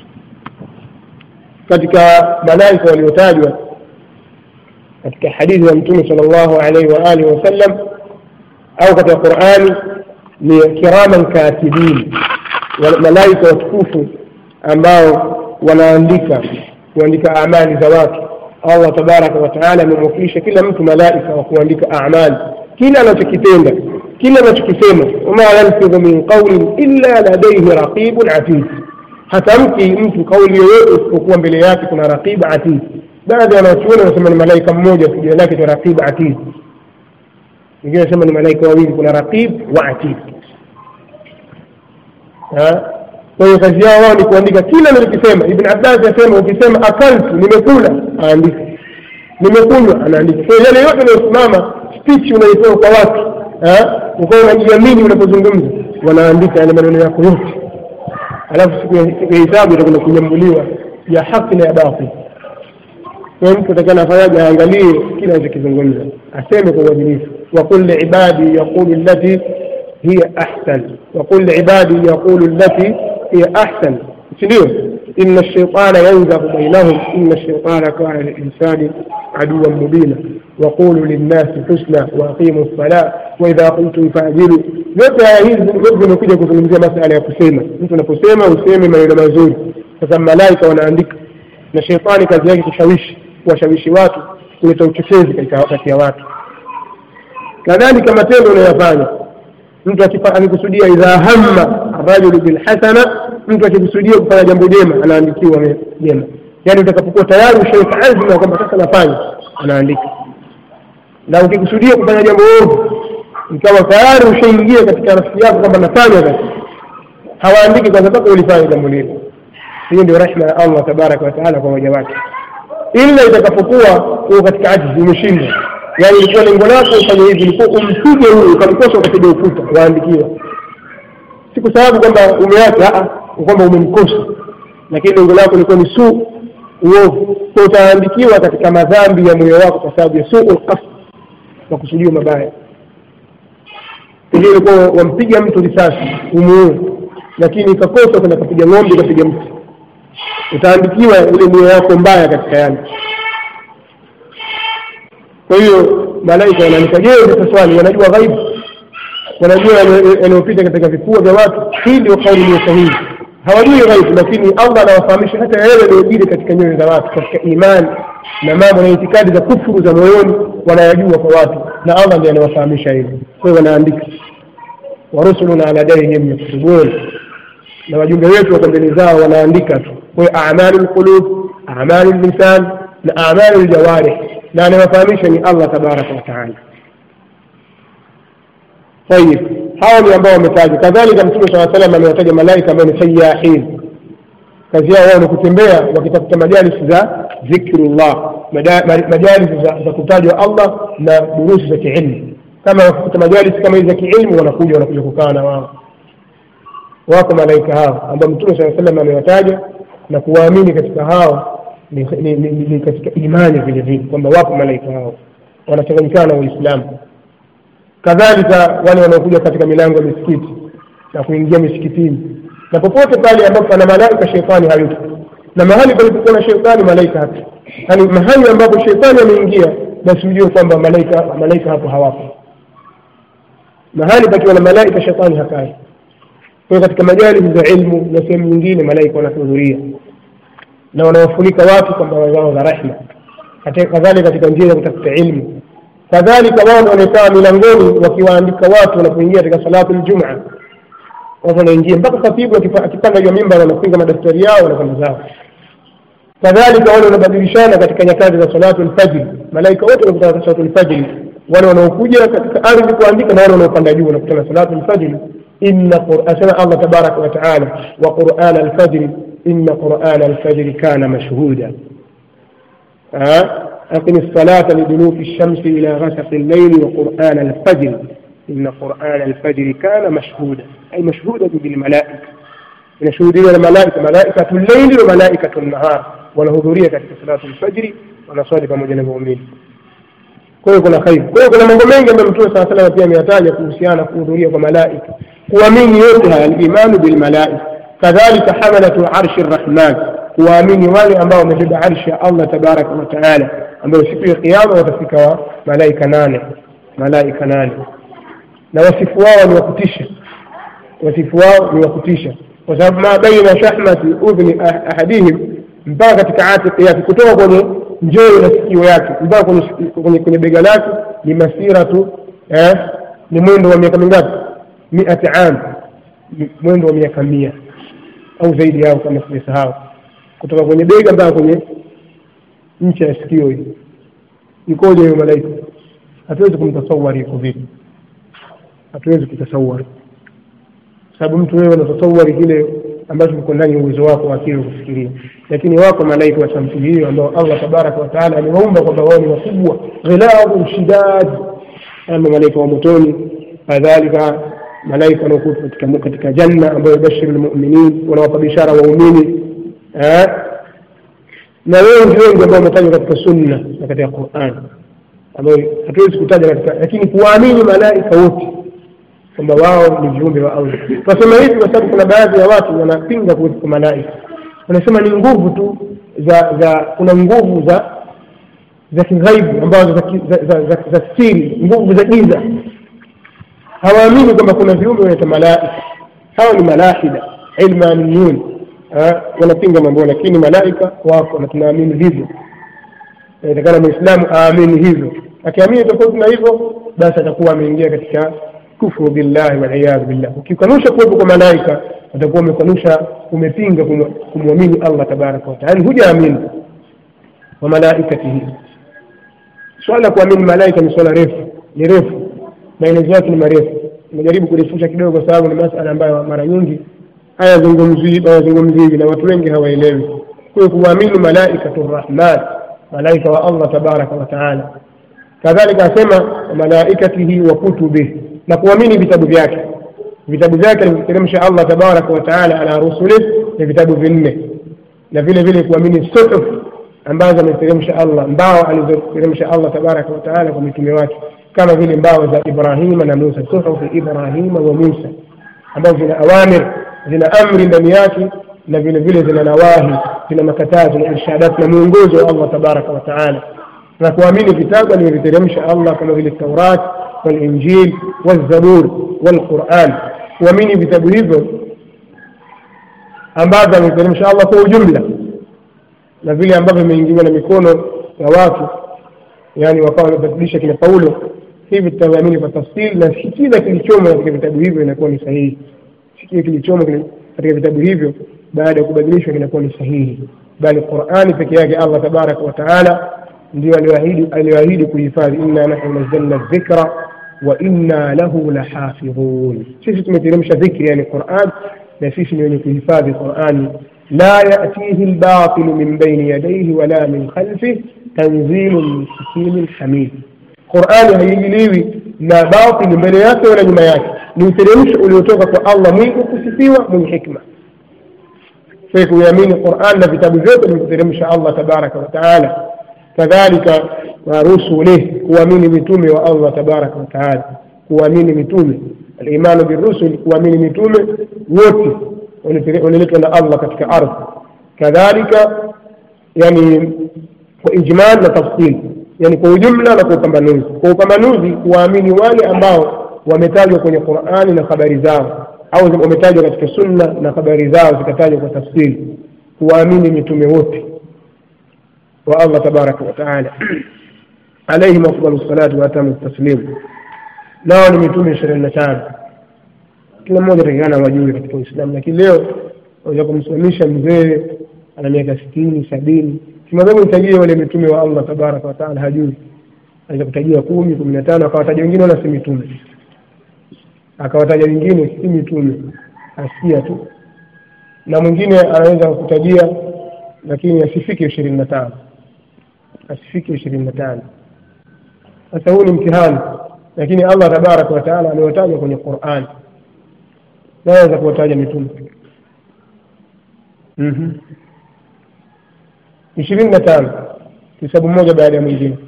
A: katika malaika waliotajwa katika hadithi ya mtume sallallahu alaihi wa alihi wasallam au katika Qur'ani ni kiraman katibin, wa- malaika watukufu ambao wanaandika kuandika amali za watu. Allah tabaraka wa taala amemwakilisha kila mtu malaika wa kuandika amali, kila anachokitenda, kila anachokisema. wama yalfidhu min qawlin illa ladayhi raqibun atid, hatamki mtu kauli yoyote isipokuwa mbele yake kuna raqib atid. Baadhi ya wanachuoni wanasema ni malaika mmoja tu, jina lake ni raqib atid wengine wanasema ni malaika wawili, kuna raqib wa atid. Ha? Kwa hiyo kazi yao wao ni kuandika kila anachokisema. Ibn Abbas asema ukisema akaltu, nimekula, aandika, nimekunywa, anaandika. Kwa hiyo yale yote unayosimama speech unaitoa kwa watu, ha? ukawa unajiamini unapozungumza, wanaandika yale maneno yako yote, alafu siku ya siku ya hisabu itakwenda kunyambuliwa ya haki na ya batili. Kwa hiyo mtu atakana afanyaje? Aangalie kile anachokizungumza, aseme kwa uadilifu. Waqul liibadi yaqulu allati hiya ahsan, waqul liibadi yaqulu allati hiya ahsan, si ndio? inna shaitana yanzaghu bainahum inna shaitana kana lilinsani aduwan mubina waqulu linnasi husna waaqimu lsala waidha qultum faadilu. Yote haya hizi zote zimekuja kuzungumzia masala ya kusema. Mtu anaposema useme maneno mazuri, kwa sababu malaika wanaandika na shetani kazi yake kushawishi kuwashawishi watu kuleta uchochezi katika kati ya watu kadhalika matendo unayofanya mtu akifa- akikusudia idha hamma arrajulu bilhasana mtu akikusudia kufanya jambo jema anaandikiwa me- jema yaani utakapokuwa tayari ushaweka azma kwamba sasa nafanya anaandika na ukikusudia kufanya jambo ovu ikawa tayari ushaingia katika nafsi yako kwamba nafanya sasa hawaandiki kwanza mpaka ulifanya jambo lile hiyo ndio rehma ya Allah tabaraka wa taala kwa waja wake, ila itakapokuwa uko katika ajizi, umeshindwa, yani ilikuwa lengo lako ufanye hivi, ilikuwa umpige huyu, ukamkosa ukapiga ukuta, waandikiwa. Si kwa sababu kwamba umeacha, a kwamba umemkosa, lakini lengo lako ilikuwa ni suu, uovu, kwa utaandikiwa katika madhambi ya moyo wako kwa sababu ya suu qasd, makusudio mabaya. Pengine ilikuwa wampiga mtu risasi umuue, lakini ikakosa, kwenda kapiga ng'ombe, ukapiga mtu utaandikiwa ile nia yako mbaya katika yale. Kwa hiyo malaika wanaandika. Je, ni swali, wanajua ghaibu, wanajua yale- yanayopita katika vifua vya watu? Hii ndio kauli iliyo sahihi. Hawajui ghaibu, lakini Allah anawafahamisha hata yale yanayojiri katika nyoyo za watu, katika imani na mambo na itikadi za kufuru za moyoni, wanayajua kwa watu, na Allah ndiye anawafahamisha hivyo. Kwa hiyo wanaandika, warusuluna ala yadaihim yaktubun na wajumbe wetu wako mbele zao wanaandika tu. Kwa hiyo amalu lqulub, amalu lisan na amalu ljawarih, na anayewafahamisha ni Allah tabaraka wa taala. Tayib, hawa ni ambao wametajwa. Kadhalika Mtume saa salam amewataja malaika ambao ni sayahin, kazi yao wao ni kutembea wakitafuta majalisi za dhikrullah, mada- ma- majalisi za, za kutajwa Allah na durusi za kiilmu. Kama wakikuta majalisi kama hizi za kiilmu, wanakuja wanakuja kukaa na wao wako malaika hao ambao mtume saa salam amewataja na kuwaamini katika hao ni, ni, ni, ni, ni katika imani vile vile kwamba wapo malaika hao wanachanganyikana na Uislamu kadhalika wale wanaokuja katika milango ya misikiti na kuingia misikitini na popote pale ambapo pana malaika shetani hayupo na mahali palipokuwa na shetani malaika hapo yaani mahali ambapo shetani ameingia basi ujue kwamba malaika malaika hapo hawapo mahali pakiwa na malaika shetani hakai kwa katika majalisi za ilmu na sehemu nyingine malaika wanahudhuria na wanawafunika watu kwa mbawa zao za rahma kadhalika katika njia za kutafuta ilmu kadhalika wao wanakaa milangoni wakiwaandika watu wanapoingia katika salatu ljumaa watu wanaingia mpaka khatibu akipanda juu ya mimba wanafunga madaftari yao wanakwenda zao kadhalika wale wanabadilishana katika nyakati za salatu lfajri malaika wote wanakutana katika salatu lfajri wale wanaokuja katika ardhi kuandika na wale wanaopanda juu wanakutana salatu lfajri inna asema allah tabaraka wataala wa qurana alfajri inna qurana alfajri kana mashhuda أقم الصلاة لدلوك الشمس إلى غسق الليل وقرآن الفجر إن قرآن الفجر كان مشهودا أي مشهودا بالملائكة من شهود الملائكة ملائكة الليل وملائكة النهار والهضورية في صلاة الفجر ونصلي pamoja na muumini kwa hiyo kuna khairi kwa hiyo kuna mambo mengi ambayo mtume saa salama pia ameyataja kuhusiana kuhudhuria kwa malaika kuamini yote haya alimanu bilmalaika kadhalika hamalatu arshi rrahman kuwaamini wale ambao wamebeba arshi ya allah tabaraka wataala ambayo siku ya kiama watafika wa malaika nane malaika nane na wasifu wao ni wakutisha wasifu wao ni wakutisha kwa sababu ma baina shahmati udhni ahadihim mpaka katika atiqi yake kutoka kwenye njoo na sikio yake mpaka kwenye, kwenye, kwenye bega lake ni masiratu eh, ni mwendo wa miaka mingapi miati am mwendo wa miaka mia au zaidi yao kama sijasahau kutoka kwenye bega mpaka kwenye ncha ya sikio hii ikoje huyo malaika hatuwezi kumtasawari iko vipi hatuwezi kutasawari sababu mtu wewe unatasawari kile ambacho kiko ndani ya uwezo wako wa akili kufikiria lakini wako malaika wa sampuli hiyo ambao allah tabaraka wataala amewaumba kwamba wao ni wakubwa ghiladun shidad ama malaika wa motoni kadhalika malaika wanaokuwa katika, katika janna ambayo yubashiru lmuminin wanawapa bishara waumini na wengi wengi ambao wametajwa katika sunna na katika quran ambayo hatuwezi kutaja katika lakini kuwaamini malaika wote kwamba wao ni viumbe wa allah tunasema hivi kwa sababu kuna baadhi ya watu wanapinga kuwepo kwa malaika wanasema ni nguvu tu za za kuna nguvu za za kighaibu ambazo za, za, za, za, za siri nguvu za giza hawaamini kwamba kuna viumbe wanaita malaika hawa ni malahida ilmaniyun wanapinga mambo lakini malaika wako na tunaamini hivyo inatakana mwislamu aamini hivyo akiamini tofauti na hivyo basi atakuwa ameingia katika kufru billahi waliyadhu billah ukikanusha kuwepo kwa malaika utakuwa umekanusha umepinga kumwamini allah tabaraka wataala hujaamini wa malaikatihi swala la kuamini malaika ni swala refu ni refu maelezo yake ni marefu nimejaribu kurefusha kidogo kwa sababu ni masala ambayo mara nyingi hayazungumzii hayazungumziwi na watu wengi hawaelewi kwa hiyo kuamini malaikatu rrahman malaika wa allah tabaraka wataala kadhalika asema malaikatihi wa kutubihi na kuamini vitabu vyake vitabu vyake alivyoteremsha allah tabaraka wataala ala rusulih ni vitabu vinne na vile vile kuamini suhuf ambazo ameteremsha allah mbao alizoteremsha allah tabaraka wataala kwa mitume wake kama vile mbao za ibrahima na musa suhufu ibrahima wa musa ambazo zina awamir zina amri ndani yake na vile vile zina nawahi zina makatazo na irshadat na mwongozo wa allah tabaraka wataala na kuamini vitabu alivyoviteremsha allah kama vile taurat walinjil walzabur walquran kuamini vitabu hivyo ambavyo ameteremsha allah kwa ujumla na vile ambavyo vimeingiliwa na mikono ya watu yani wakawa wamebadilisha kina paulo hivi tutaamini kwa tafsiri na si kila kilichomo katika vitabu hivyo inakuwa ni sahihi si kile kilichomo katika vitabu hivyo baada ya kubadilishwa kinakuwa ni sahihi bali qurani peke yake allah tabaraka wa taala ndio aliyoahidi kuhifadhi inna nahnu nazzalna dhikra wa inna lahu lahafidhun sisi tumeteremsha dhikri yani quran na sisi ni wenye kuhifadhi qurani la yatihi lbatilu min baini yadaihi wala min khalfih tanzilu min hakimin hamid qurani haiingiliwi na batili mbele yake wala nyuma yake ni uteremsho uliotoka kwa allah mwingi kusifiwa mwenye hikma sai kuiamini quran na vitabu vyote vilivyoteremsha allah tabaraka wataala kadhalika wa rusulih kuamini mitume wa allah tabaraka wataala kuamini mitume alimanu birusul kuamini mitume wote waliletwa na allah katika ardhi kadhalika yani kwa ijmal na tafsil yani kwa ujumla na kwa upambanuzi kwa upambanuzi kuwaamini wale ambao wametajwa kwenye qurani na habari zao au wametajwa katika sunna na habari zao zikatajwa kwa tafsiri kuwaamini mitume wote wa allah tabaraka wataala alaihim afdalu salatu waatamu taslim nao ni mitume ishirini na tano kila mmoja takikana wajue katika uislamu lakini leo waweza kumsimamisha mzee ana miaka sitini sabini kimwambia nitajie wale mitume wa allah tabaraka wataala hajui aweza kutajia kumi kumi na tano akawataja wengine wala si mitume akawataja wengine si mitume asikia tu na mwingine anaweza kutajia lakini asifike ishirini na tano asifike ishirini na tano sasa huu ni mtihani lakini allah tabaraka wataala amewataja kwenye qurani naweza kuwataja mitume ishirini na tano kisabu mmoja baada ya mwingine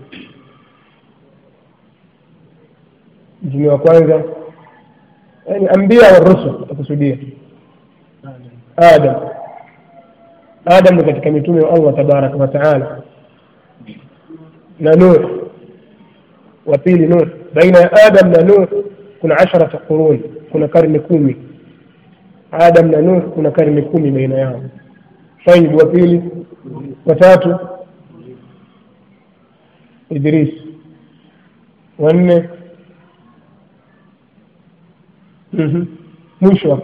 A: mtume wa kwanza yani ambia wa rusul akusudia adam adam ni katika mitume wa allah tabaraka wataala na nuh wa pili nuh baina ya adam na nuh kuna asharata qurun kuna karne kumi adam na nuh kuna karne kumi baina yao tayib wa pili watatu idris wanne mwisho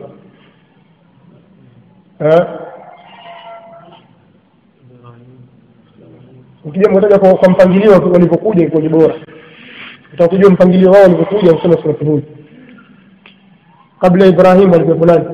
A: ukija mtaja kwa, kwa mpangilio walivyokuja kwenye bora utakujua mpangilio wao walivyokuja kusema surati hud kabla ibrahim walikuwepo nani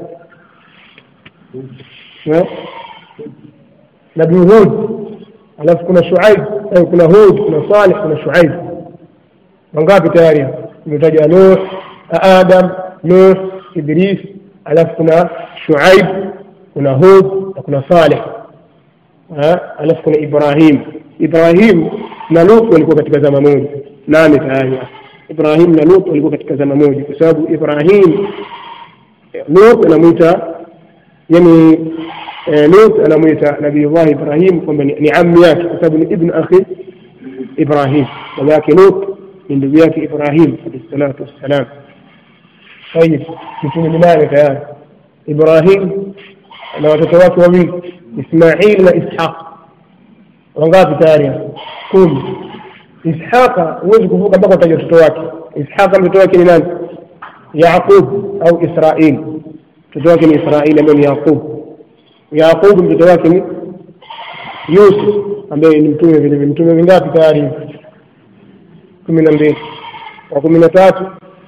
A: nabii hud alafu kuna shuaib kuna hud kuna salih kuna shuaib wangapi tayari imetaja nuh adam nuh idris alafu kuna shuaib kuna hud na kuna saleh alafu kuna ibrahim ibrahim na lut walikuwa katika zama moja nane tayari ibrahim na lut walikuwa katika zama moja kwa sababu ibrahim lut anamwita yani lut anamwita nabiullah ibrahim kwamba ni ammi yake kwa sababu ni ibn akhi ibrahim baba yake lut ni ndugu yake ibrahim alayhi salatu wassalam طيب mitume minane tayari ibrahim na watoto wake wawili ismail na ishaq wangapi tayari kumi ishaqa huwezi kuvuka mpaka utaja watoto wake ishaqa mtoto wake ni nani yaqub au israil mtoto wake ni israil ambaye ni yaqub yaqub mtoto wake ni yusuf ambaye ni mtume vile vile mtume vingapi tayari kumi na mbili wa kumi na tatu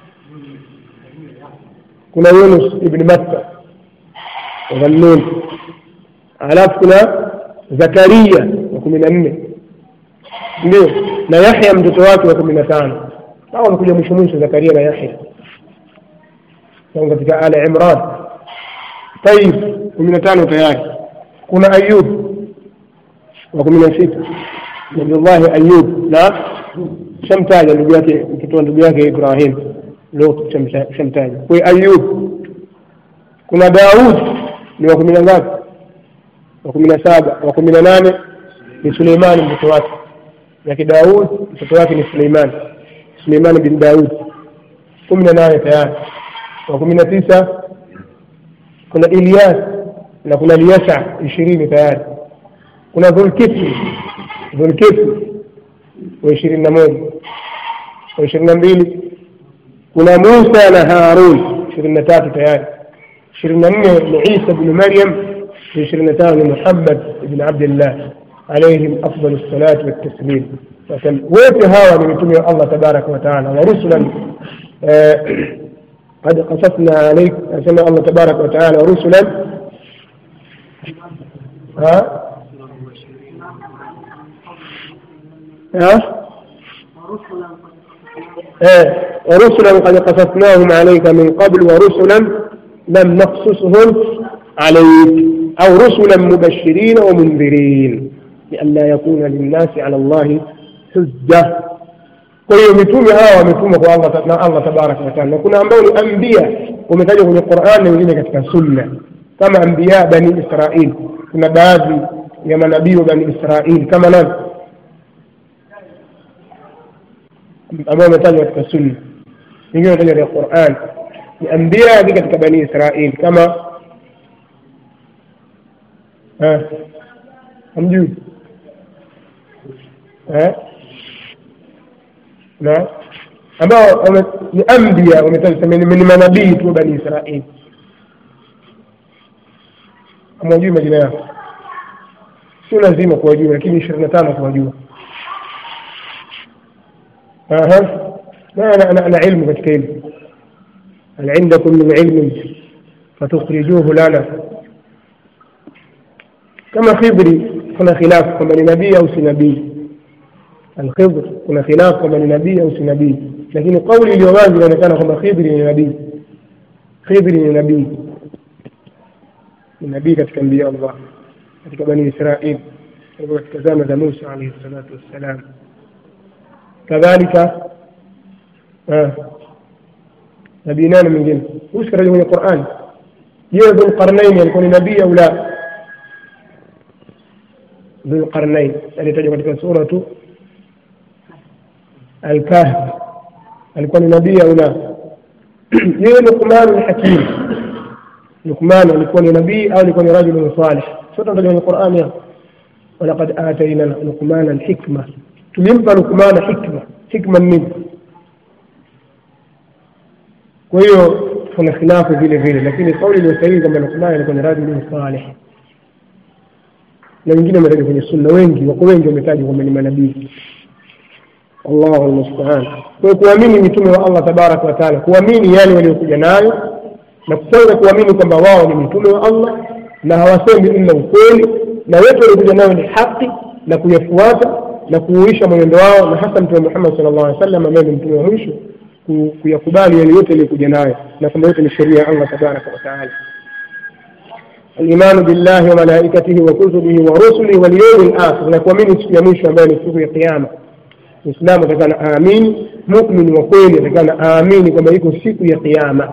A: kuna Yunus ibn Matta Dhannun, alafu kuna Zakaria wa kumi na nne ndio na Yahya mtoto wake wa kumi na tano hao wamekuja mwisho mwisho, Zakaria na Yahya au katika Ala Imran. Tayib, kumi na tano tayari. Kuna Ayub wa kumi na sita Nabiullahi Ayub na shamtaja ndugu yake mtoto wa ndugu yake Ibrahim Lut shamtaja. Kwa Ayub kuna Daud ni wa kumi na ngapi? Wa kumi na saba. Wa kumi na nane ni Suleimani mtoto wake, yake Daud mtoto wake ni Suleimani, Suleimani bin Daud, kumi na nane tayari. Wa kumi na tisa kuna Ilyas na kuna Liyasa ishirini tayari. Kuna Dhulkifli Dhulkifli wa ishirini na moja wa ishirini na mbili kuna Musa na Harun ishirini na tatu tayari. ishirini na nne ni Isa bnu Maryam, ishirini na tano ni Muhammad ibn Abdillah alaihim afdalu salatu wattaslim. Wote hawa ni mitume wa Allah tabaraka wa taala wa rusulan قد قصصنا عليك سمع الله تبارك وتعالى ورسلا ها ها ايه ورسلا قد قصصناهم عليك من قبل ورسلا لم نقصصهم عليك او رسلا مبشرين ومنذرين لئلا يكون للناس على الله حجه kwa hiyo mitume hawa wametumwa kwa Allah na Allah tabaraka wa taala na kuna ambao ni ambia wametajwa kwenye Qur'an na wengine katika sunna kama ambia bani Israil kuna baadhi ya manabii wa bani Israil kama nani ambao wametajwa katika sunna wengine wametajwa katika Qur'an ni ambia ni katika bani Israil kama hamjui na ambao ni ambia wametajwa ni manabii tu wa bani Israil hamwajui majina yao sio lazima kuwajua lakini ishirini na tano kuwajua na ilmu katika hili hal indakum min ilmin fatukhrijuhu lana kama khidri kuna khilafu kwamba ni nabii au si nabii alkhidr kuna khilafu kwamba ni nabii au si nabii lakini kauli iliyo wazi inaonekana kwamba khidri ni nabii khidri ni nabii ni nabii katika mbia Allah katika bani Israil katika zama za Musa alayhi salatu wassalam kadhalika nabii nani mwingine usikataja kwenye Qur'an je Dhulqarnain alikuwa ni nabii au la Dhulqarnain alitajwa katika suratu Al-Kahf alikuwa ni nabii au la yeye Luqman al-Hakim Luqman alikuwa ni nabii au alikuwa ni rajul salih sote tunataja kwenye Qur'an ya walaqad atayna Luqman al-hikma tulimpa Luqman hikma hikma nini kwa hiyo kuna khilafu vile vile lakini kauli iliyo sahihi kwamba Luqman alikuwa ni rajul salih na wengine wametaja kwenye sunna wengi wako wengi wametajwa kwamba ni manabii Allahu almusta'an kwa hiyo kuamini mitume wa Allah tabaraka wa taala kuamini yale waliokuja nayo na kwanza kuamini kwamba wao ni mitume wa Allah na hawasemi ila ukweli na wote waliokuja nayo ni haki na kuyafuata na kuuisha mwenendo wao na hasa mtume Muhammad sallallahu alaihi wasallam ambaye ni mtume wa mwisho kuyakubali yale yote aliyokuja nayo na kwamba yote ni sheria ya Allah tabaraka wa taala الإيمان بالله وملائكته وكتبه ورسله واليوم الآخر نكوamini siku ya mwisho ambayo ni siku ya kiyama Muislamu atakana aamini, muumini wa kweli atakana aamini kwamba iko siku ya kiyama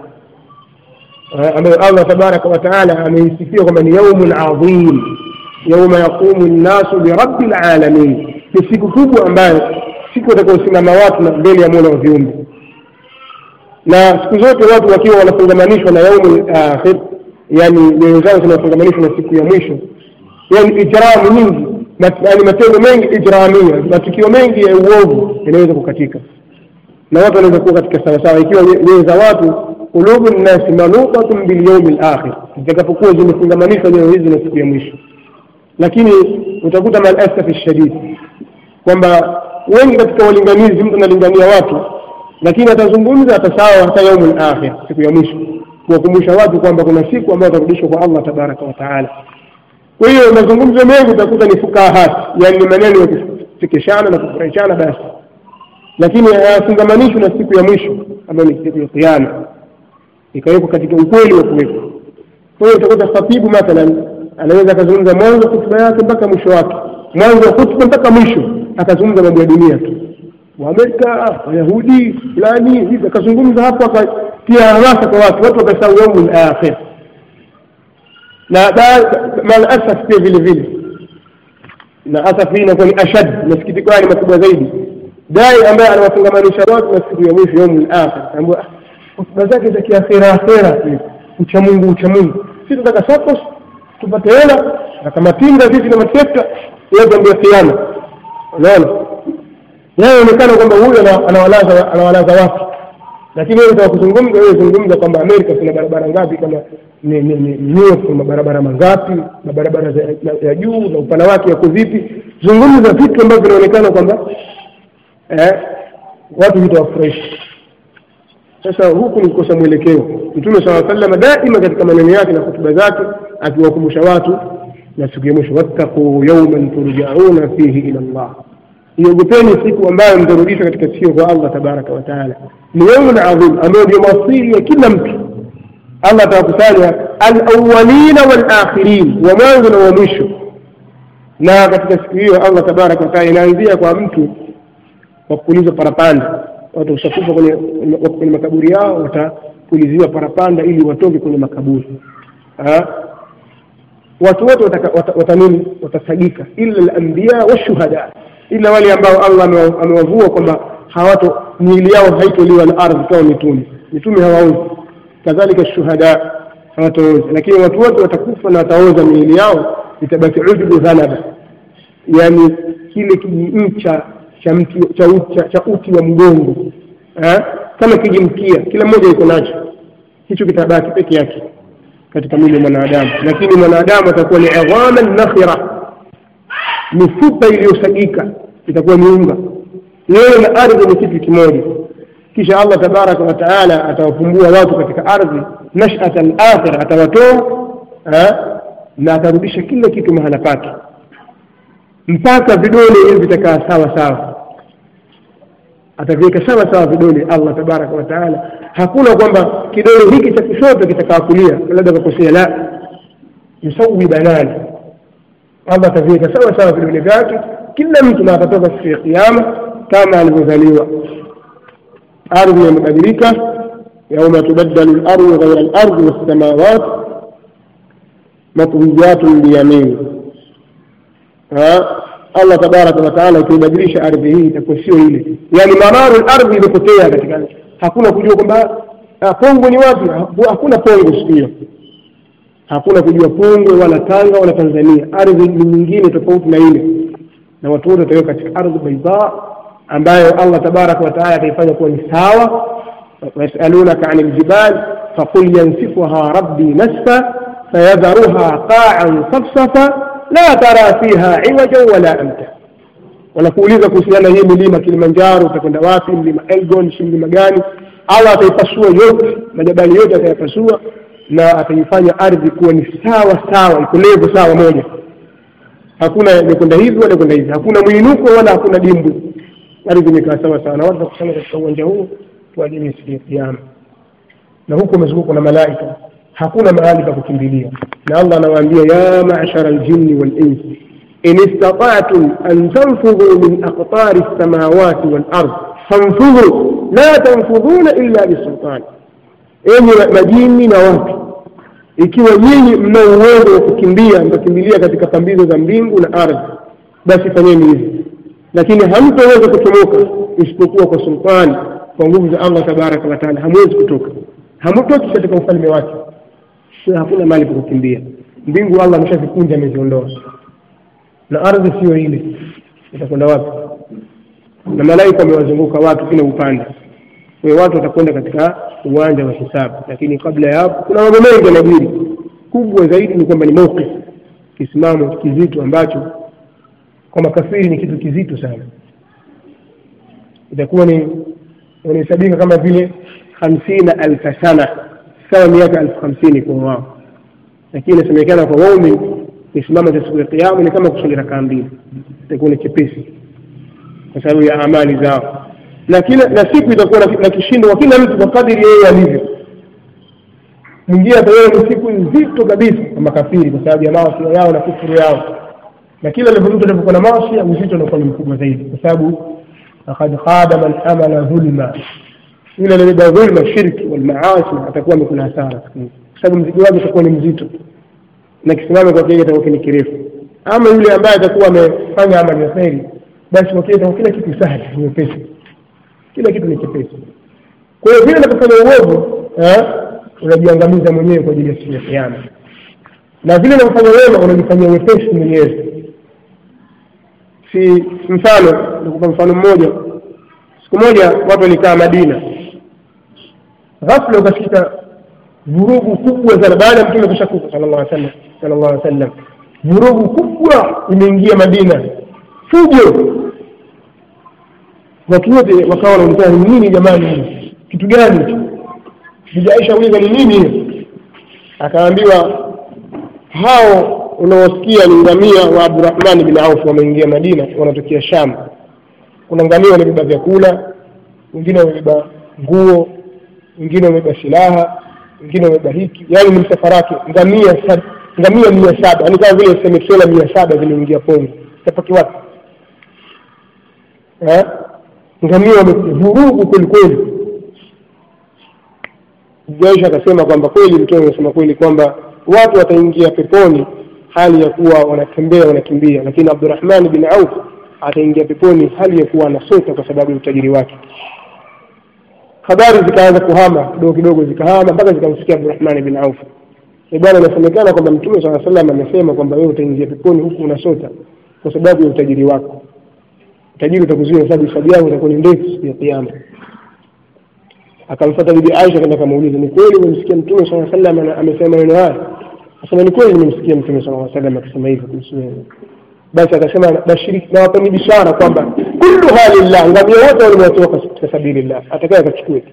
A: ambayo Allah tabaraka wa taala ameisifia kwamba ni yaumul adhim, yauma yaqumu nnasu birabbil alamin, ni siku kubwa ambayo siku watakaosimama watu na mbele ya mola wa viumbe, na siku zote watu wakiwa wanafungamanishwa na yaumul akhir yani nyoyo zao zinafungamanishwa na siku ya mwisho yani ijramu nyingi yani matendo mengi ijramia matukio mengi ya uovu yanaweza kukatika na watu wanaweza kuwa katika sawasawa ikiwa nyoyo za watu qulubu nnasi manuqatun bilyaumi lakhir zitakapokuwa zimefungamanishwa nyoyo hizi na siku ya mwisho lakini utakuta malasafi shadid kwamba wengi katika walinganizi mtu analingania watu lakini atazungumza atasawa hata yaumu lakhir siku ya mwisho kuwakumbusha watu kwamba kuna siku ambayo watarudishwa kwa Allah tabaraka wa taala. Kwa hiyo mazungumzo mengi utakuta ni fukahat, yani ni maneno ya kuchekeshana na kufurahishana basi, lakini hayafungamanishwi na siku ya mwisho ambayo ni siku ya Kiyama, ikawekwa katika ukweli wa kuwekwa. Kwa hiyo utakuta khatibu mathalan anaweza akazungumza mwanzo wa hutuba yake mpaka mwisho wake, mwanzo wa hutuba mpaka mwisho akazungumza mambo ya dunia tu, Waamerika, Wayahudi fulani hivi, akazungumza hapo akatia hamasa kwa watu, watu wakasahau yaumul akhir. Na maalasaf pia vile vile, na asaf hii inakuwa ni ashad, masikitiko haya ni makubwa zaidi. Dai ambaye anawafungamanisha watu na siku ya mwisho yaumul akhir, ambao hotuba zake za kiakhira akhira, uchamungu uchamungu, sisi tunataka sokos tupate hela na kama tinga sisi na matrekta, yote ndio kiama. Unaona, inaonekana kwamba huyu anawalaza anawalaza watu, lakini wewe unataka kuzungumza, wewe zungumza kwamba Amerika kuna barabara ngapi, kama ni ni ni New York kuna barabara mangapi, na barabara ya juu na upana wake yako vipi. Zungumza vitu ambavyo vinaonekana kwamba eh, watu vitawafurahisha. Sasa huku ni kukosa mwelekeo. Mtume swalla sallam daima katika maneno yake na hotuba zake akiwakumbusha watu na siku ya mwisho, wattaqu yawman turjauna fihi ila Allah iogopeni siku ambayo mtarudishwa katika sikio kwa Allah tabaraka wa taala. Ni yaumun adhim, ambayo ndio masiri ya kila mtu. Allah atawakusanya alawalina walakhirin, wa mwanzo na wa mwisho. Na katika siku hiyo Allah tabaraka wa taala inaanzia kwa mtu kwa kupulizwa parapanda watu washakufa kwenye, kwenye makaburi yao watapuliziwa parapanda ili watoke kwenye makaburi ha? watu wote wataka- wata- watanini watasagika illa lambiya washuhada ila wale ambao allah amewa- amewavua kwamba hawato miili yao haitoliwa na ardhi kama mitume mitume hawaozi kadhalika shuhada hawataoza lakini watu wote watakufa na wataoza miili yao itabaki ujubu ghanaba yani kile kijincha cha mti cha, uti- cha, cha uti wa mgongo eh? kama kijimkia kila mmoja iko nacho hicho kitabaki peke yake katika mwili wa mwanadamu lakini mwanadamu atakuwa ni idhaman nakhira mifupa iliyosagika itakuwa miunga yeye na ardhi ni kitu kimoja kisha allah tabaraka wa taala atawafumbua watu katika ardhi nashat alakhira atawatoa eh, na atarudisha kila kitu mahala pake mpaka vidole hivi vitakaa sawa sawa ataviweka sawa sawa vidole allah tabaraka wa taala hakuna kwamba kidole hiki cha kushoto kitakaa kulia labda kakosea la yusawi banani allah ataviweka sawa sawa vidole vyake kila mtu na atatoka siku ya kiama kama alivyozaliwa ardhi imebadilika yauma tubaddalu lardu ghaira lardi wassamawat matwiyatun biyamini allah tabaraka wataala ikiibadilisha ardhi hii itakuwa sio ile yani mararu lardhi imepotea katika hakuna kujua kwamba ah, pongwe ni wapi Ha- hakuna pongwe siku hiyo hakuna kujua pongwe wala tanga wala tanzania ardhi ni nyingine tofauti na ile na watu wote watakiwa katika ardhi baida ambayo allah tabaraka wataala ataifanya kuwa ni sawa wayasalunaka ani ljibal faqul yansifuha rabbi nasfa fayadharuha qaan safsafa la tara fiha iwajan wala amta wanakuuliza kuhusiana hii milima kilimanjaro utakwenda wapi mlima elgon si mlima gani allah ataipasua yote majabali yote atayapasua na ataifanya ardhi kuwa ni sawa sawa iko levo sawa moja hakuna imekwenda hivi wala kwenda hivi hakuna mwinuko wala hakuna dimbwi ardhi imekaa sawa sawa na watu wakusanya katika uwanja huo kwa ajili ya siku ya kiama na huku wamezungukwa na malaika hakuna mahali pa kukimbilia na allah anawaambia ya mashara ljinni walinsi in istata'tum an tanfudhu min aqtari lsamawati walard fanfudhu la tanfudhuna illa bisultani enyi majini na watu ikiwa nyinyi mna uwezo wa kukimbia mtakimbilia katika pambizo za mbingu na ardhi basi fanyeni hivi lakini hamtaweza kutomoka isipokuwa kwa sultani kwa nguvu za allah tabaraka wataala hamwezi kutoka hamtoki katika ufalme wake sio hakuna mahali pa kukimbia mbingu allah ameshazikunja ameziondoa na ardhi siyo ile itakwenda wapi na malaika wamewazunguka watu kila upande kwa hiyo watu watakwenda katika uwanja wa hisabu lakini kabla ya hapo kuna mambo mengi yanajiri kubwa zaidi ni kwamba ni mawqif kisimamo kizito ambacho kwa makafiri ni kitu kizito sana itakuwa ni wanahesabika kama vile hamsina alfa sana sawa miaka elfu hamsini kwa wao lakini inasemekana kwa waumini kisimama cha siku ya kiama ni kama kusali rakaa mbili itakuwa ni chepesi kwa sababu ya amali zao na kila na siku itakuwa na, na kishindo kwa kila mtu kwa kadiri yeye alivyo mwingine ataona ni siku nzito kabisa kwa makafiri kwa sababu ya maasi yao na kufuru yao na kila mtu anapokuwa na maasi uzito unakuwa ni mkubwa zaidi kwa sababu laqad khaba man amala dhulma yule aliyebeba dhulma shirki wal maasi atakuwa amekula hasara siku hizi kwa sababu mzigo wake utakuwa ni mzito na kisimamo kwa kile itakuwa ni kirefu ama yule ambaye atakuwa amefanya amali ya kheri basi kwa kile itakuwa kila kitu sahali ni nyepesi kila kitu ni chepesi kwa hiyo vile unapofanya uovu eh, unajiangamiza mwenyewe kwa ajili ya siku ya kiama na vile unavyofanya wema unajifanyia wepesi mwenyewe si mfano nikupa mfano mmoja siku moja watu walikaa madina ghafla ukasikika vurugu kubwa sana baada ya mtume kushakufa sallallahu alaihi wasallam sallallahu alaihi wasallam vurugu kubwa imeingia madina fujo watu wote wakawa wanaulizana ni nini jamani hili kitu gani hicho bibi Aisha uliza ni nini hiyo akaambiwa hao unaosikia ni ngamia wa Abdurrahman bin Auf wameingia Madina wanatokea Sham kuna ngamia wamebeba vyakula wengine wamebeba nguo wengine wamebeba silaha wengine wamebeba hiki yaani ni msafara wake ngamia sab, ngamia mia saba yaani kama vile useme trela mia saba zimeingia Kongo tapaki wapi eh? ngamia wamevurugu kwelikweli Jaisha akasema kwamba kweli mtume amesema kweli kwamba watu wataingia peponi hali ya kuwa wanatembea wanakimbia lakini Abdurrahman bin Auf ataingia peponi hali ya kuwa anasota kwa sababu ya utajiri wake habari zikaanza kuhama kidogo kidogo zikahama mpaka zikamsikia Abdurrahman bin Auf ni bwana inasemekana kwamba mtume saa salam amesema kwamba wewe utaingia peponi huku unasota kwa sababu ya utajiri wako utajiri utakuzuia sababu hisabu yako itakuwa ni ndefu siku ya kiyama akamfuata bibi Aisha kaenda kamuuliza ni kweli umemsikia mtume saa salam amesema maneno haya akasema ni kweli nimemsikia mtume saa salam akisema hivyo kuhusu wewe basi akasema bashiri na wapeni bishara kwamba kullu halillah ngamia wote walimwatoa katika sabilillah atakaye akachukue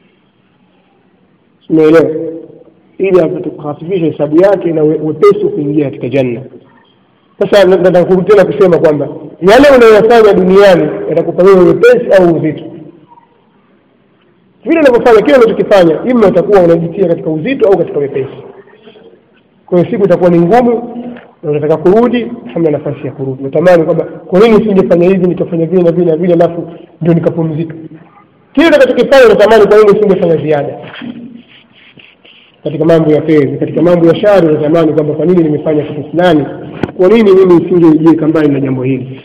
A: umeelewa ili apate kuhafifisha hesabu yake na wepesi kuingia katika janna sasa nataka kurudi tena kusema kwamba yale unayoyafanya duniani yatakupa wewe wepesi au uzito vile unavyofanya kile unachokifanya ima utakuwa unajitia katika uzito au katika wepesi kwa hiyo siku itakuwa ni ngumu na unataka kurudi hamna nafasi ya kurudi unatamani kwamba kwa nini usingefanya hivi nikafanya vile na vile na vile alafu ndio nikapumzika kile utakachokifanya unatamani kwa nini usingefanya ziada katika mambo ya kheri katika mambo ya shari unatamani kwamba kwa nini nimefanya kitu fulani kwa nini mimi nisingejiweka mbali na jambo hili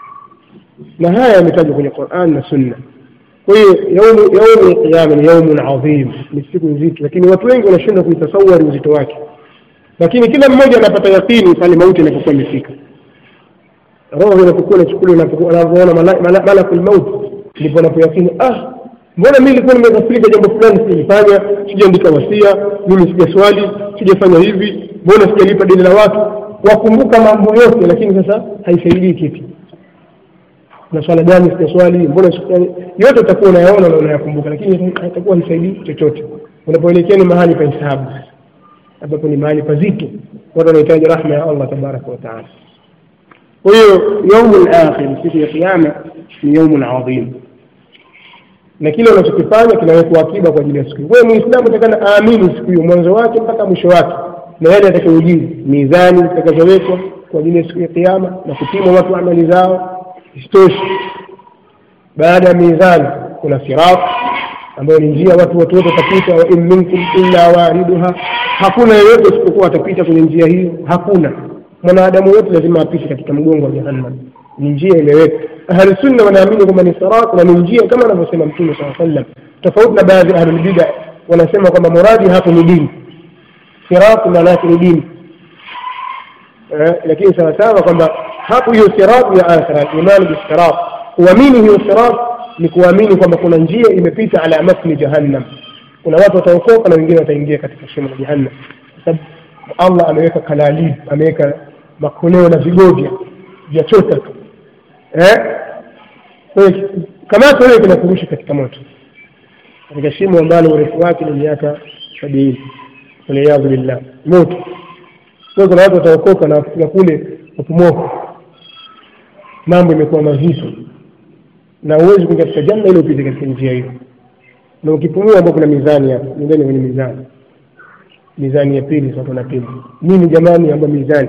A: na haya yametajwa kwenye Qur'an na Sunna kwa hiyo yaumu yaumu qiyama ni yaumun adhim ni siku nzito lakini watu wengi wanashindwa kuitasawari uzito wake lakini kila mmoja anapata yakini pale mauti inapokuwa imefika roho inapokuwa inachukuliwa unavyoona malakul maut ndipo anapoyakini ah mbona mimi nilikuwa nimeghafilika jambo fulani sijalifanya sijaandika wasia mimi sijaswali sijafanya hivi mbona sijalipa deni la watu wakumbuka mambo yote lakini sasa haisaidii kitu na swala gani sijaswali mbona yote utakuwa unayaona na unayakumbuka lakini haitakuwa haisaidii chochote unapoelekea ni mahali pa hisabu ambapo ni mahali pazito watu wanahitaji rahma ya Allah tabaraka wa taala kwa hiyo yaumu lakhir siku ya kiyama ni yaumun adhim na kile unachokifanya kinawekwa akiba kwa ajili ya siku hiyo. Kwa hiyo Muislamu atakana aamini siku hiyo mwanzo wake mpaka mwisho wake, na yale atakayojiri, mizani zitakazowekwa kwa ajili ya siku ya Kiyama na kupimwa watu amali zao. Isitoshe, baada ya mizani kuna sirat ambayo ni njia watu watu wote watapita, wa in minkum illa wariduha, hakuna yeyote isipokuwa atapita kwenye njia hiyo. Hakuna mwanadamu yote lazima apite katika mgongo wa jahannam. Ni njia imewekwa ahli sunna wanaamini kwamba ni sirat na ni njia kama anavyosema mtume saa sallam tofauti na baadhi ya ahlulbida wanasema kwamba muradi hapo ni dini sirat maana yake ni dini eh, lakini sawasawa kwamba hapo hiyo sirat ya akhira imani bisirat kuamini hiyo sirat ni kuamini kwamba kuna njia imepita ala matni jahannam kuna watu wataokoka na wengine wataingia katika shimo la jahannam kwa sababu allah ameweka kalalib ameweka makoleo na vigovya vya chota tu eh kamata wewe kinakurusha katika moto katika shimo ambalo urefu wake ni miaka sabini waliyadhu billah moto kwa kuna watu wataokoka na wafika kule upumoko mambo imekuwa mazito na huwezi kuingia katika janna ile upite katika njia hiyo na ukipumua ambao kuna mizani hapo nendeni kwenye mizani mizani ya pili sasa na pili nini jamani ambayo mizani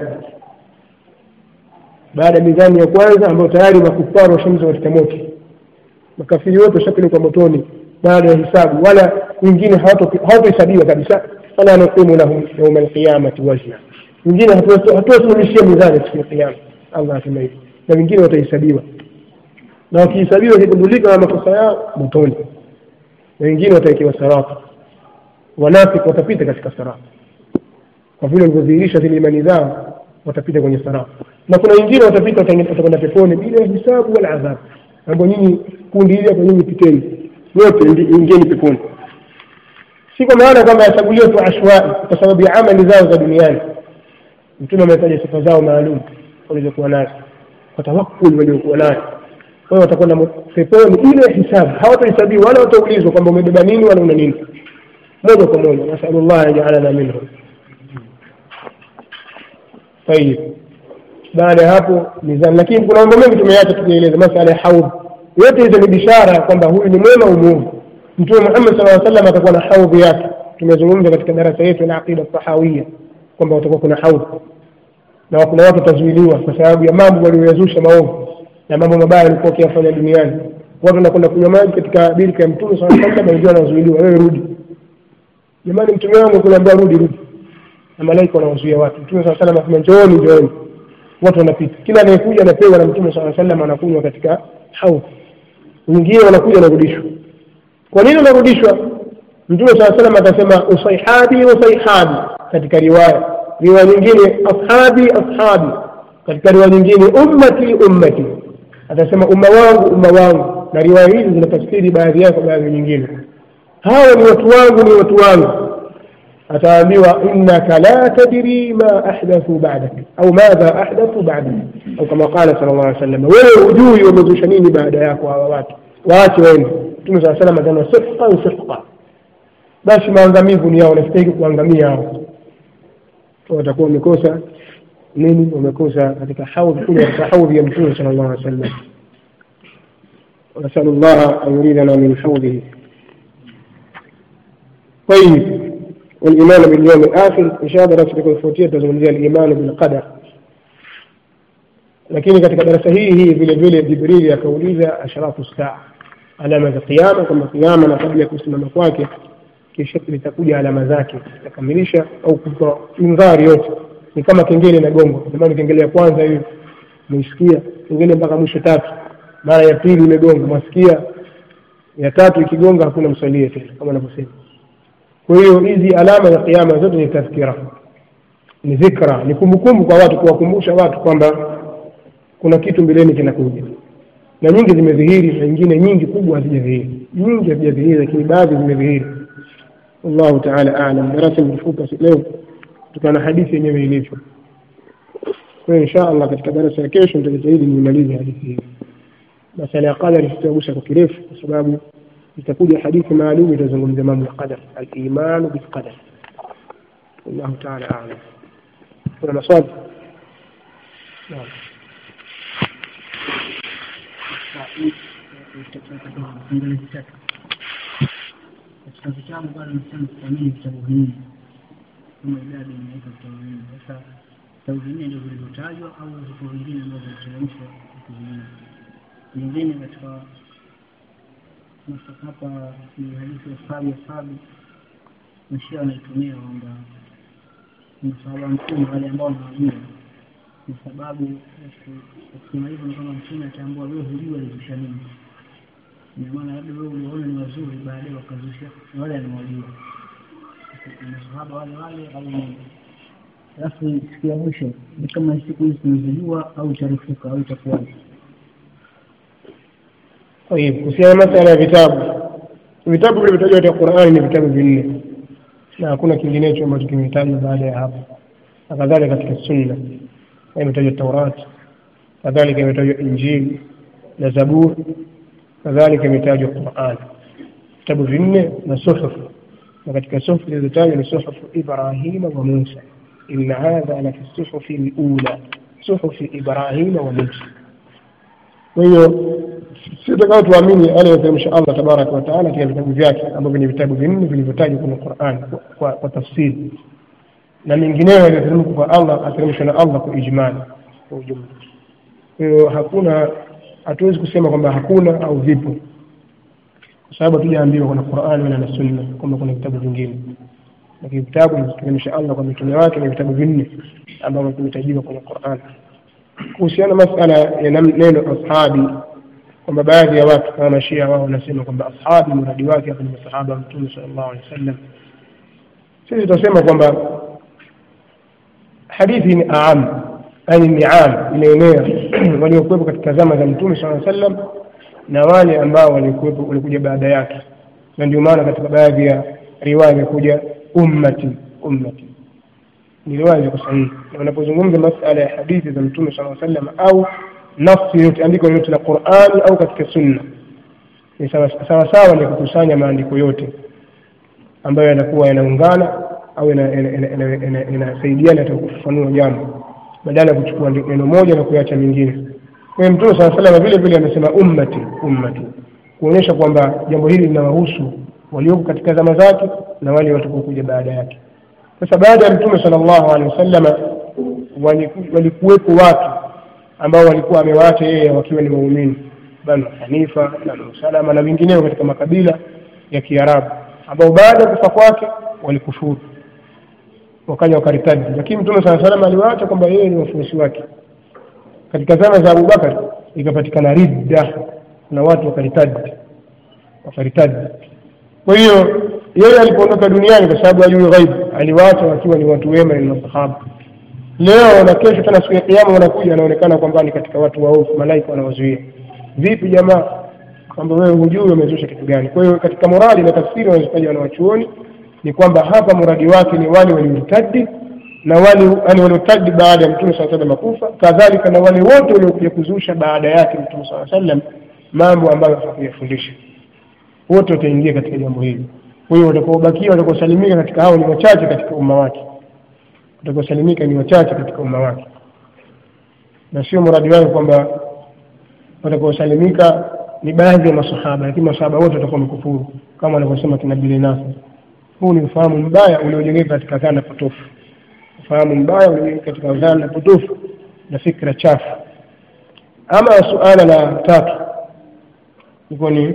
A: baada ya mizani ya kwanza ambayo tayari makufaru washamza katika moto makafiri wote washapelekwa motoni baada ya hisabu wala wengine hawatohesabiwa kabisa wala nuqimu lahum yauma alqiyamati wazna wengine hatuwasimamishia mizani siku ya kiyama allah asema hivi na wengine watahesabiwa na wakihesabiwa wakigundulika na makosa yao motoni na wengine watawekewa sarata wanafiki watapita katika sarata kwa vile walivyodhihirisha zile imani zao watapita kwenye sarata na kuna wengine watapita watakwenda peponi bila hisabu wala adhabu ambao nyinyi kundi hili hapo nyinyi piteni wote ingieni peponi si kwa maana kwamba yachaguliwa tu ashwai kwa sababu ya amali zao za duniani mtume ametaja sifa zao maalum walizokuwa nazo kwa tawakkul waliokuwa nayo kwa hiyo watakwenda peponi ile hisabu hawatahesabiwa wala wataulizwa kwamba umebeba nini wala una nini moja kwa moja nasalullah ajalana minhum tayib baada ya hapo mizani lakini kuna mambo mengi tumeacha tukieleza masala ya haudh yote hizo ni bishara kwamba huyu ni mwema au muovu mtume muhammad saa sallam atakuwa na haudhi yake tumezungumza katika darasa yetu la aqida sahawia kwamba watakuwa kuna haudhi na kuna watu watazuiliwa kwa sababu ya mambo walioyazusha maovu na mambo mabaya walikuwa wakiyafanya duniani watu wanakwenda kunywa maji katika birika ya mtume saa sallam wengine wanazuiliwa wewe rudi jamani mtume wangu kunaambia rudi rudi na malaika wanawazuia watu mtume saa salam asema njooni njooni watu wanapita kila anayekuja anapewa na mtume saa salam anakunywa katika haudhi wengine wanakuja wanarudishwa kwa nini wanarudishwa mtume saa salam akasema usaihabi usaihabi katika riwaya riwaya nyingine ashabi ashabi katika riwaya nyingine ummati ummati atasema umma wangu umma wangu na riwaya hizi zinatafsiri baadhi yake baadhi nyingine hawa ni watu wangu ni watu wangu ataambiwa innaka la tadri ma ahdathu ba'dak au madha ahdathu ba'dak au kama qala sallallahu alaihi wasallam wewe hujui wamezusha nini baada yako hawa watu waache waende mtume saa salam asema sifqan sifqa basi maangamivu ni yao wanastahili kuangamia hao watakuwa wamekosa nini wamekosa katika haudhi kule katika haudhi ya mtume sallallahu alaihi wasallam ونسأل الله أن يريدنا من حوضه طيب والإيمان باليوم الآخر إن شاء الله دراسة الفوتية تزungumzia الإيمان بالقدر lakini katika darasa hii hii vile vile jibrili akauliza ashratu saa alama za kiama kwamba kiama na kabla ya kusimama kwake kisha litakuja alama zake zitakamilisha au kutoa indhari yote ni kama kengele na gongo jamani kengele ya kwanza hiyo mmeisikia kengele mpaka mwisho tatu mara ya pili imegonga mwasikia ya tatu ikigonga hakuna msalie tena kama anavyosema kwa hiyo hizi alama za kiama zote ni tadhkira ni dhikra ni kumbukumbu kwa watu kuwakumbusha watu kwamba kuna kitu mbeleni kinakuja na nyingi zimedhihiri na nyingine nyingi kubwa hazijadhihiri nyingi hazijadhihiri lakini baadhi zimedhihiri wallahu taala alam darasa limefuka leo kutokana na hadithi yenyewe ilivyo kwa hiyo insha allah katika darasa ya kesho nitajitahidi nimalize hadithi hii masala ya qadari sitagusa kwa kirefu kwa sababu itakuja hadithi maalum itazungumzia mambo ya qadar alimanu bilqadar wallahu taala alam kuna maswali naam
B: katika vitabu bado nasema kuamini vitabu vinne kama idadi imeweka vitabu vinne sasa vitabu vinne ndio vilivyotajwa au vipo vingine ambavyo viliteremshwa vitu vingine vingine katika hapa ni hadithi ya sabi ya sabi mashia wanaitumia kwamba masahaba mtume wale ambao wanawajua ni sababu ya kusema hivyo ni kwamba mtume ataambua wewe hujua alizusha nini ina maana labda wewe uliona ni wazuri baadaye wakazusha na wale anawajua masahaba wale wale au ni alafu siku ya mwisho ni kama siku hizi tunazijua au itarefuka au itakuwaje
A: طيب kuhusiana na masala ya vitabu vitabu vilivyotajwa katika Qur'ani ni vitabu vinne na hakuna kinginecho ambacho kimetajwa baada ya hapo na kadhalika katika sunna imetajwa Taurat kadhalika imetajwa Injili na Zabur kadhalika imetajwa Qur'an vitabu vinne na suhuf na katika suhuf zilizotajwa ni suhuf Ibrahima wa Musa inna hadha la fi suhufi al-ula suhufi Ibrahima wa Musa kwa hiyo si tutakao tuamini yale yaliyoteremsha Allah tabaraka wa taala katika vitabu vyake ambavyo ni vitabu vinne vilivyotajwa kwenye Qur'an kwa, kwa, kwa tafsiri na mengineyo yaliyoteremka kwa Allah ateremshwa na Allah kwa ijmali kwa ujumla. Kwa hiyo hakuna, hatuwezi kusema kwamba hakuna au vipo, kwa sababu hatujaambiwa kuna Qur'an wala na Sunna kwamba kuna vitabu vingine, lakini vitabu vilivyoteremsha Allah kwa mitume wake ni vitabu vinne ambavyo vimetajiwa kwenye Qur'an. Kuhusiana masala ya neno ashabi kwamba baadhi ya watu kama mashia wao wanasema kwamba ashabi muradi wake hapa ni masahaba wa mtume sallallahu alaihi wasallam sisi tutasema kwamba hadithi ni aam yani ni am inaenea waliokuwepo katika zama za mtume sallallahu alaihi wasallam na wale ambao walikuwepo walikuja baada yake na ndio maana katika baadhi ya riwaya imekuja ummati ummati ni riwaya ziko sahihi na unapozungumza masala ya hadithi za mtume sallallahu alaihi wasallam au nafsi yote andiko lolote la Qur'ani au katika sunna ni sawa sawa ni kukusanya maandiko yote ambayo yanakuwa yanaungana au yanasaidiana katika kufafanua jambo badala ya kuchukua neno moja na kuacha mingine. Kwa hiyo Mtume sala salama vile vile amesema ummati ummati, kuonyesha kwamba jambo hili linawahusu walioko katika zama zake na wale watakaokuja baada yake. Sasa baada ya Mtume sallallahu alaihi wasallama walikuwepo watu ambao walikuwa amewaacha yeye wakiwa ni waumini banu hanifa banu salama na vingineo katika makabila ya kiarabu ambao baada ya kufa kwake walikufuru wakaja wakaritadi lakini mtume saa salam aliwaacha kwamba yeye ni wafuasi wake katika zama za abubakar ikapatikana ridda na watu wakaritadi wakaritadi kwa hiyo yeye alipoondoka duniani kwa sababu ajui ghaibu aliwaacha wakiwa ni watu wema ni masahaba leo na kesho tena siku ya kiama wanakuja anaonekana kwamba ni katika watu waovu malaika wanawazuia vipi jamaa kwamba wewe hujui wamezusha kitu gani kwa hiyo katika morali na tafsiri wanazotaja wanawachuoni ni kwamba hapa muradi wake ni wale waliortadi na wale yani waliortadi baada ya mtume saa salam kufa kadhalika na wale wote waliokuja kuzusha baada yake mtume saa salam mambo ambayo hakuyafundisha wote wataingia katika jambo hili kwa hiyo watakaobakia watakaosalimika katika hao ni wachache katika umma wake watakaosalimika ni wachache katika umma wake na sio mradi wake kwamba watakaosalimika ni baadhi ya masahaba lakini masahaba wote watakuwa wamekufuru kama wanavyosema kina Nasr huu ni ufahamu mbaya uliojengeka katika dhana potofu ufahamu mbaya uliojengeka katika dhana potofu na fikra chafu ama suala la tatu ilikuwa ni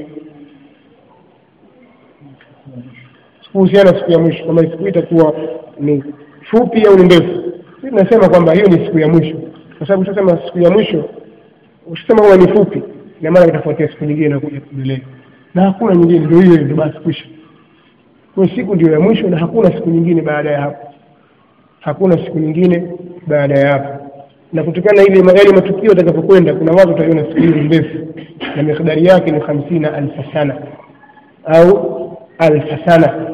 A: kuhusiana na siku ya mwisho kwamba siku itakuwa ni fupi au ni ndefu sisi tunasema kwamba hiyo ni siku ya mwisho kwa sababu ushasema siku ya mwisho ukisema kwamba ni fupi ina maana itafuatia siku nyingine inakuja kuendelea na hakuna nyingine ndio hiyo ndio basi kwisha kwa siku ndio ya mwisho na hakuna siku nyingine baada ya hapo hakuna siku nyingine baada ya hapo na kutokana na ile yale matukio yatakapokwenda kuna watu wataiona siku hiyo ndefu na mikdari yake ni hamsina alfa sana au alfa sana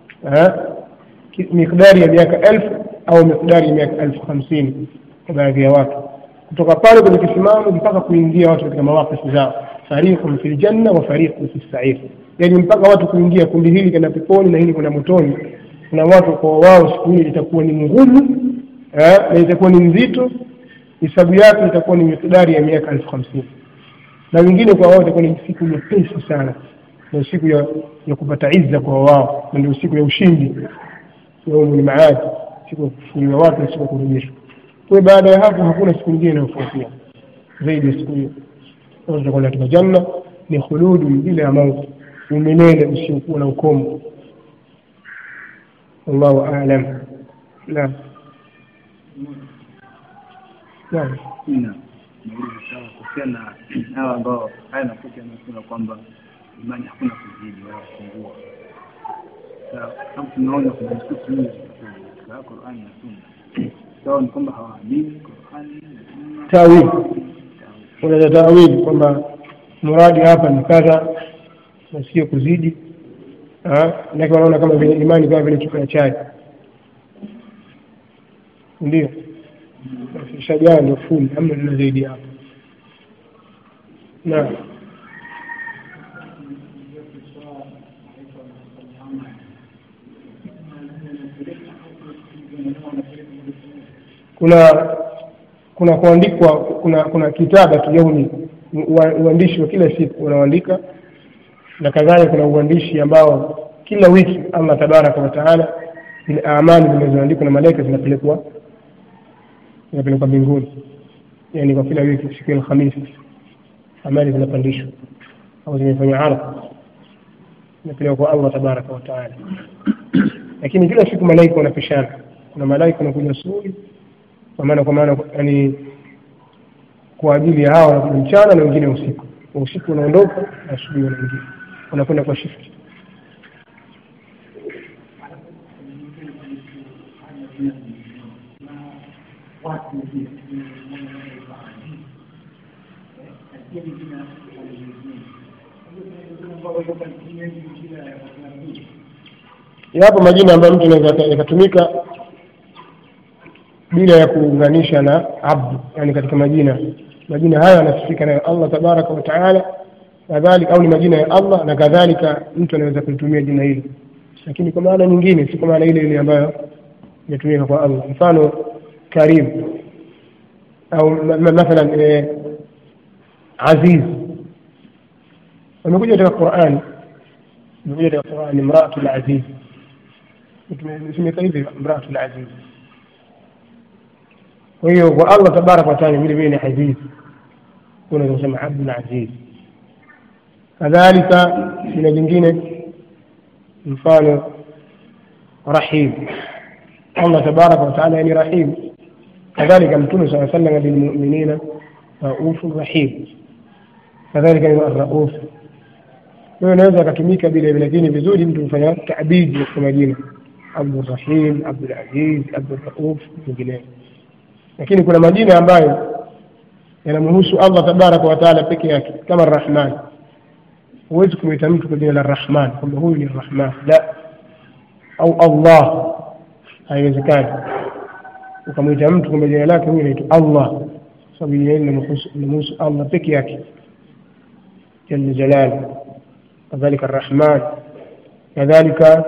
A: mikdari ya miaka elfu au mikdari ya miaka elfu hamsini kwa baadhi ya watu kutoka pale kwenye kisimamo mpaka kuingia watu katika mawakifu zao fariqun fil janna wa fariqun fis sa'ir yani mpaka watu kuingia kundi hili kwenda peponi na hili kwenda motoni kuna watu kwa wao siku hili itakuwa ni ngumu na itakuwa ni nzito hisabu yake itakuwa ni mikdari ya miaka elfu hamsini na wengine kwa wao itakuwa ni siku nyepesi sana ndio siku ya, ya kupata izza kwa wao na ndio siku ya ushindi yaumul maad siku ya kufufuliwa watu na siku ya kurejeshwa kwa baada ya hapo hakuna siku nyingine inayofuatia zaidi ya siku hiyo tutakuwa katika janna ni khuludu bila ya mauti umilele usiokuwa na ukomo wallahu aalam naam naam
C: kuhusiana na hawa ambao haya mafuti yanasema kwamba imani hakuna kuzidi wala kupungua. Kama tunaona kuna nususi nyingi katika Qur'ani na Sunna, sawa ni kwamba hawaamini Qur'ani na Sunna.
A: tawili unaweza tawili kwamba muradi hapa ni kadha na sio kuzidi manake wanaona kama vile imani kama vile chupa ya chai ndio shajaa ndio fuli amna nina zaidi hapo naam kuna kuna kuandikwa kuna kuna kitaba tujauni uandishi wa kila siku unaoandika na kadhalika kuna uandishi ambao kila wiki Allah tabaraka wa taala zile amali zinazoandikwa na malaika zinapelekwa zinapelekwa mbinguni yani kwa kila wiki siku ya Alhamisi amali zinapandishwa au zimefanywa ardhi zinapelekwa kwa Allah tabaraka wa taala lakini kila siku malaika wanapishana kuna malaika wanakuja asubuhi kwa maana kwa maana yani kwa ajili ya hawa wanakuja mchana na wengine usiku usiku unaondoka na asubuhi wanaingia wanakwenda kwa shift yapo majina ambayo mtu anaweza yakatumika bila ya kuunganisha na abdu yani katika majina majina haya yanasifika nayo Allah tabaraka wa taala kadhalika au ni majina ya Allah na kadhalika mtu anaweza kulitumia jina hili lakini kwa maana nyingine si kwa maana ile ile ambayo inatumika kwa Allah mfano karim au mathalan eh, aziz wamekuja katika Qur'ani imekuja katika Qur'ani imraatul aziz tumesemeka hivi imraatul aziz kwa hiyo kwa Allah tabaraka wa taala vile vile ni aziz unaweza kusema abdul aziz kadhalika jina jingine mfano rahim allah tabaraka wataala ni rahim kadhalika mtume saa salama bilmuminina raufu rahim kadhalika ni rauf hiyo inaweza akatumika vile vile lakini vizuri mtu kufanya tabidi katika majina abdurahim abdulaziz abdurauf vingineo lakini kuna majina ambayo yanamhusu allah tabaraka wataala peke yake kama rahman huwezi kumwita mtu kwa jina la rahman kwamba huyu ni rahman la au allah haiwezekani ukamwita mtu kwamba jina lake huyu anaitwa allah sababu jina hili linamhusu allah peke yake jalla jalalu kadhalika arrahman kadhalika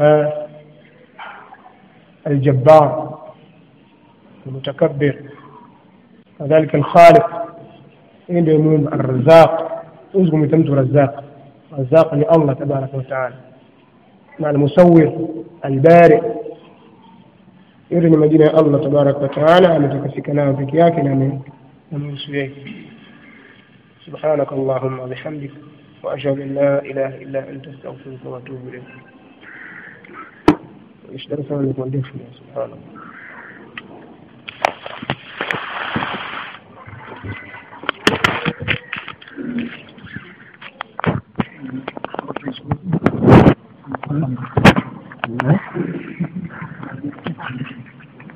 A: الجبار المتكبر كذلك الخالق عنده يوم الرزاق اذكر متمت رزاق رزاق لله تبارك وتعالى مع المصور البارئ yote ni majina ya allah tabaraka wataala ametakasika nayo peke yake na amehusu yeye subhanaka allahuma wabihamdik واشهد ان لا اله الا انت استغفرك واتوب اليك ايش درس سبحان الله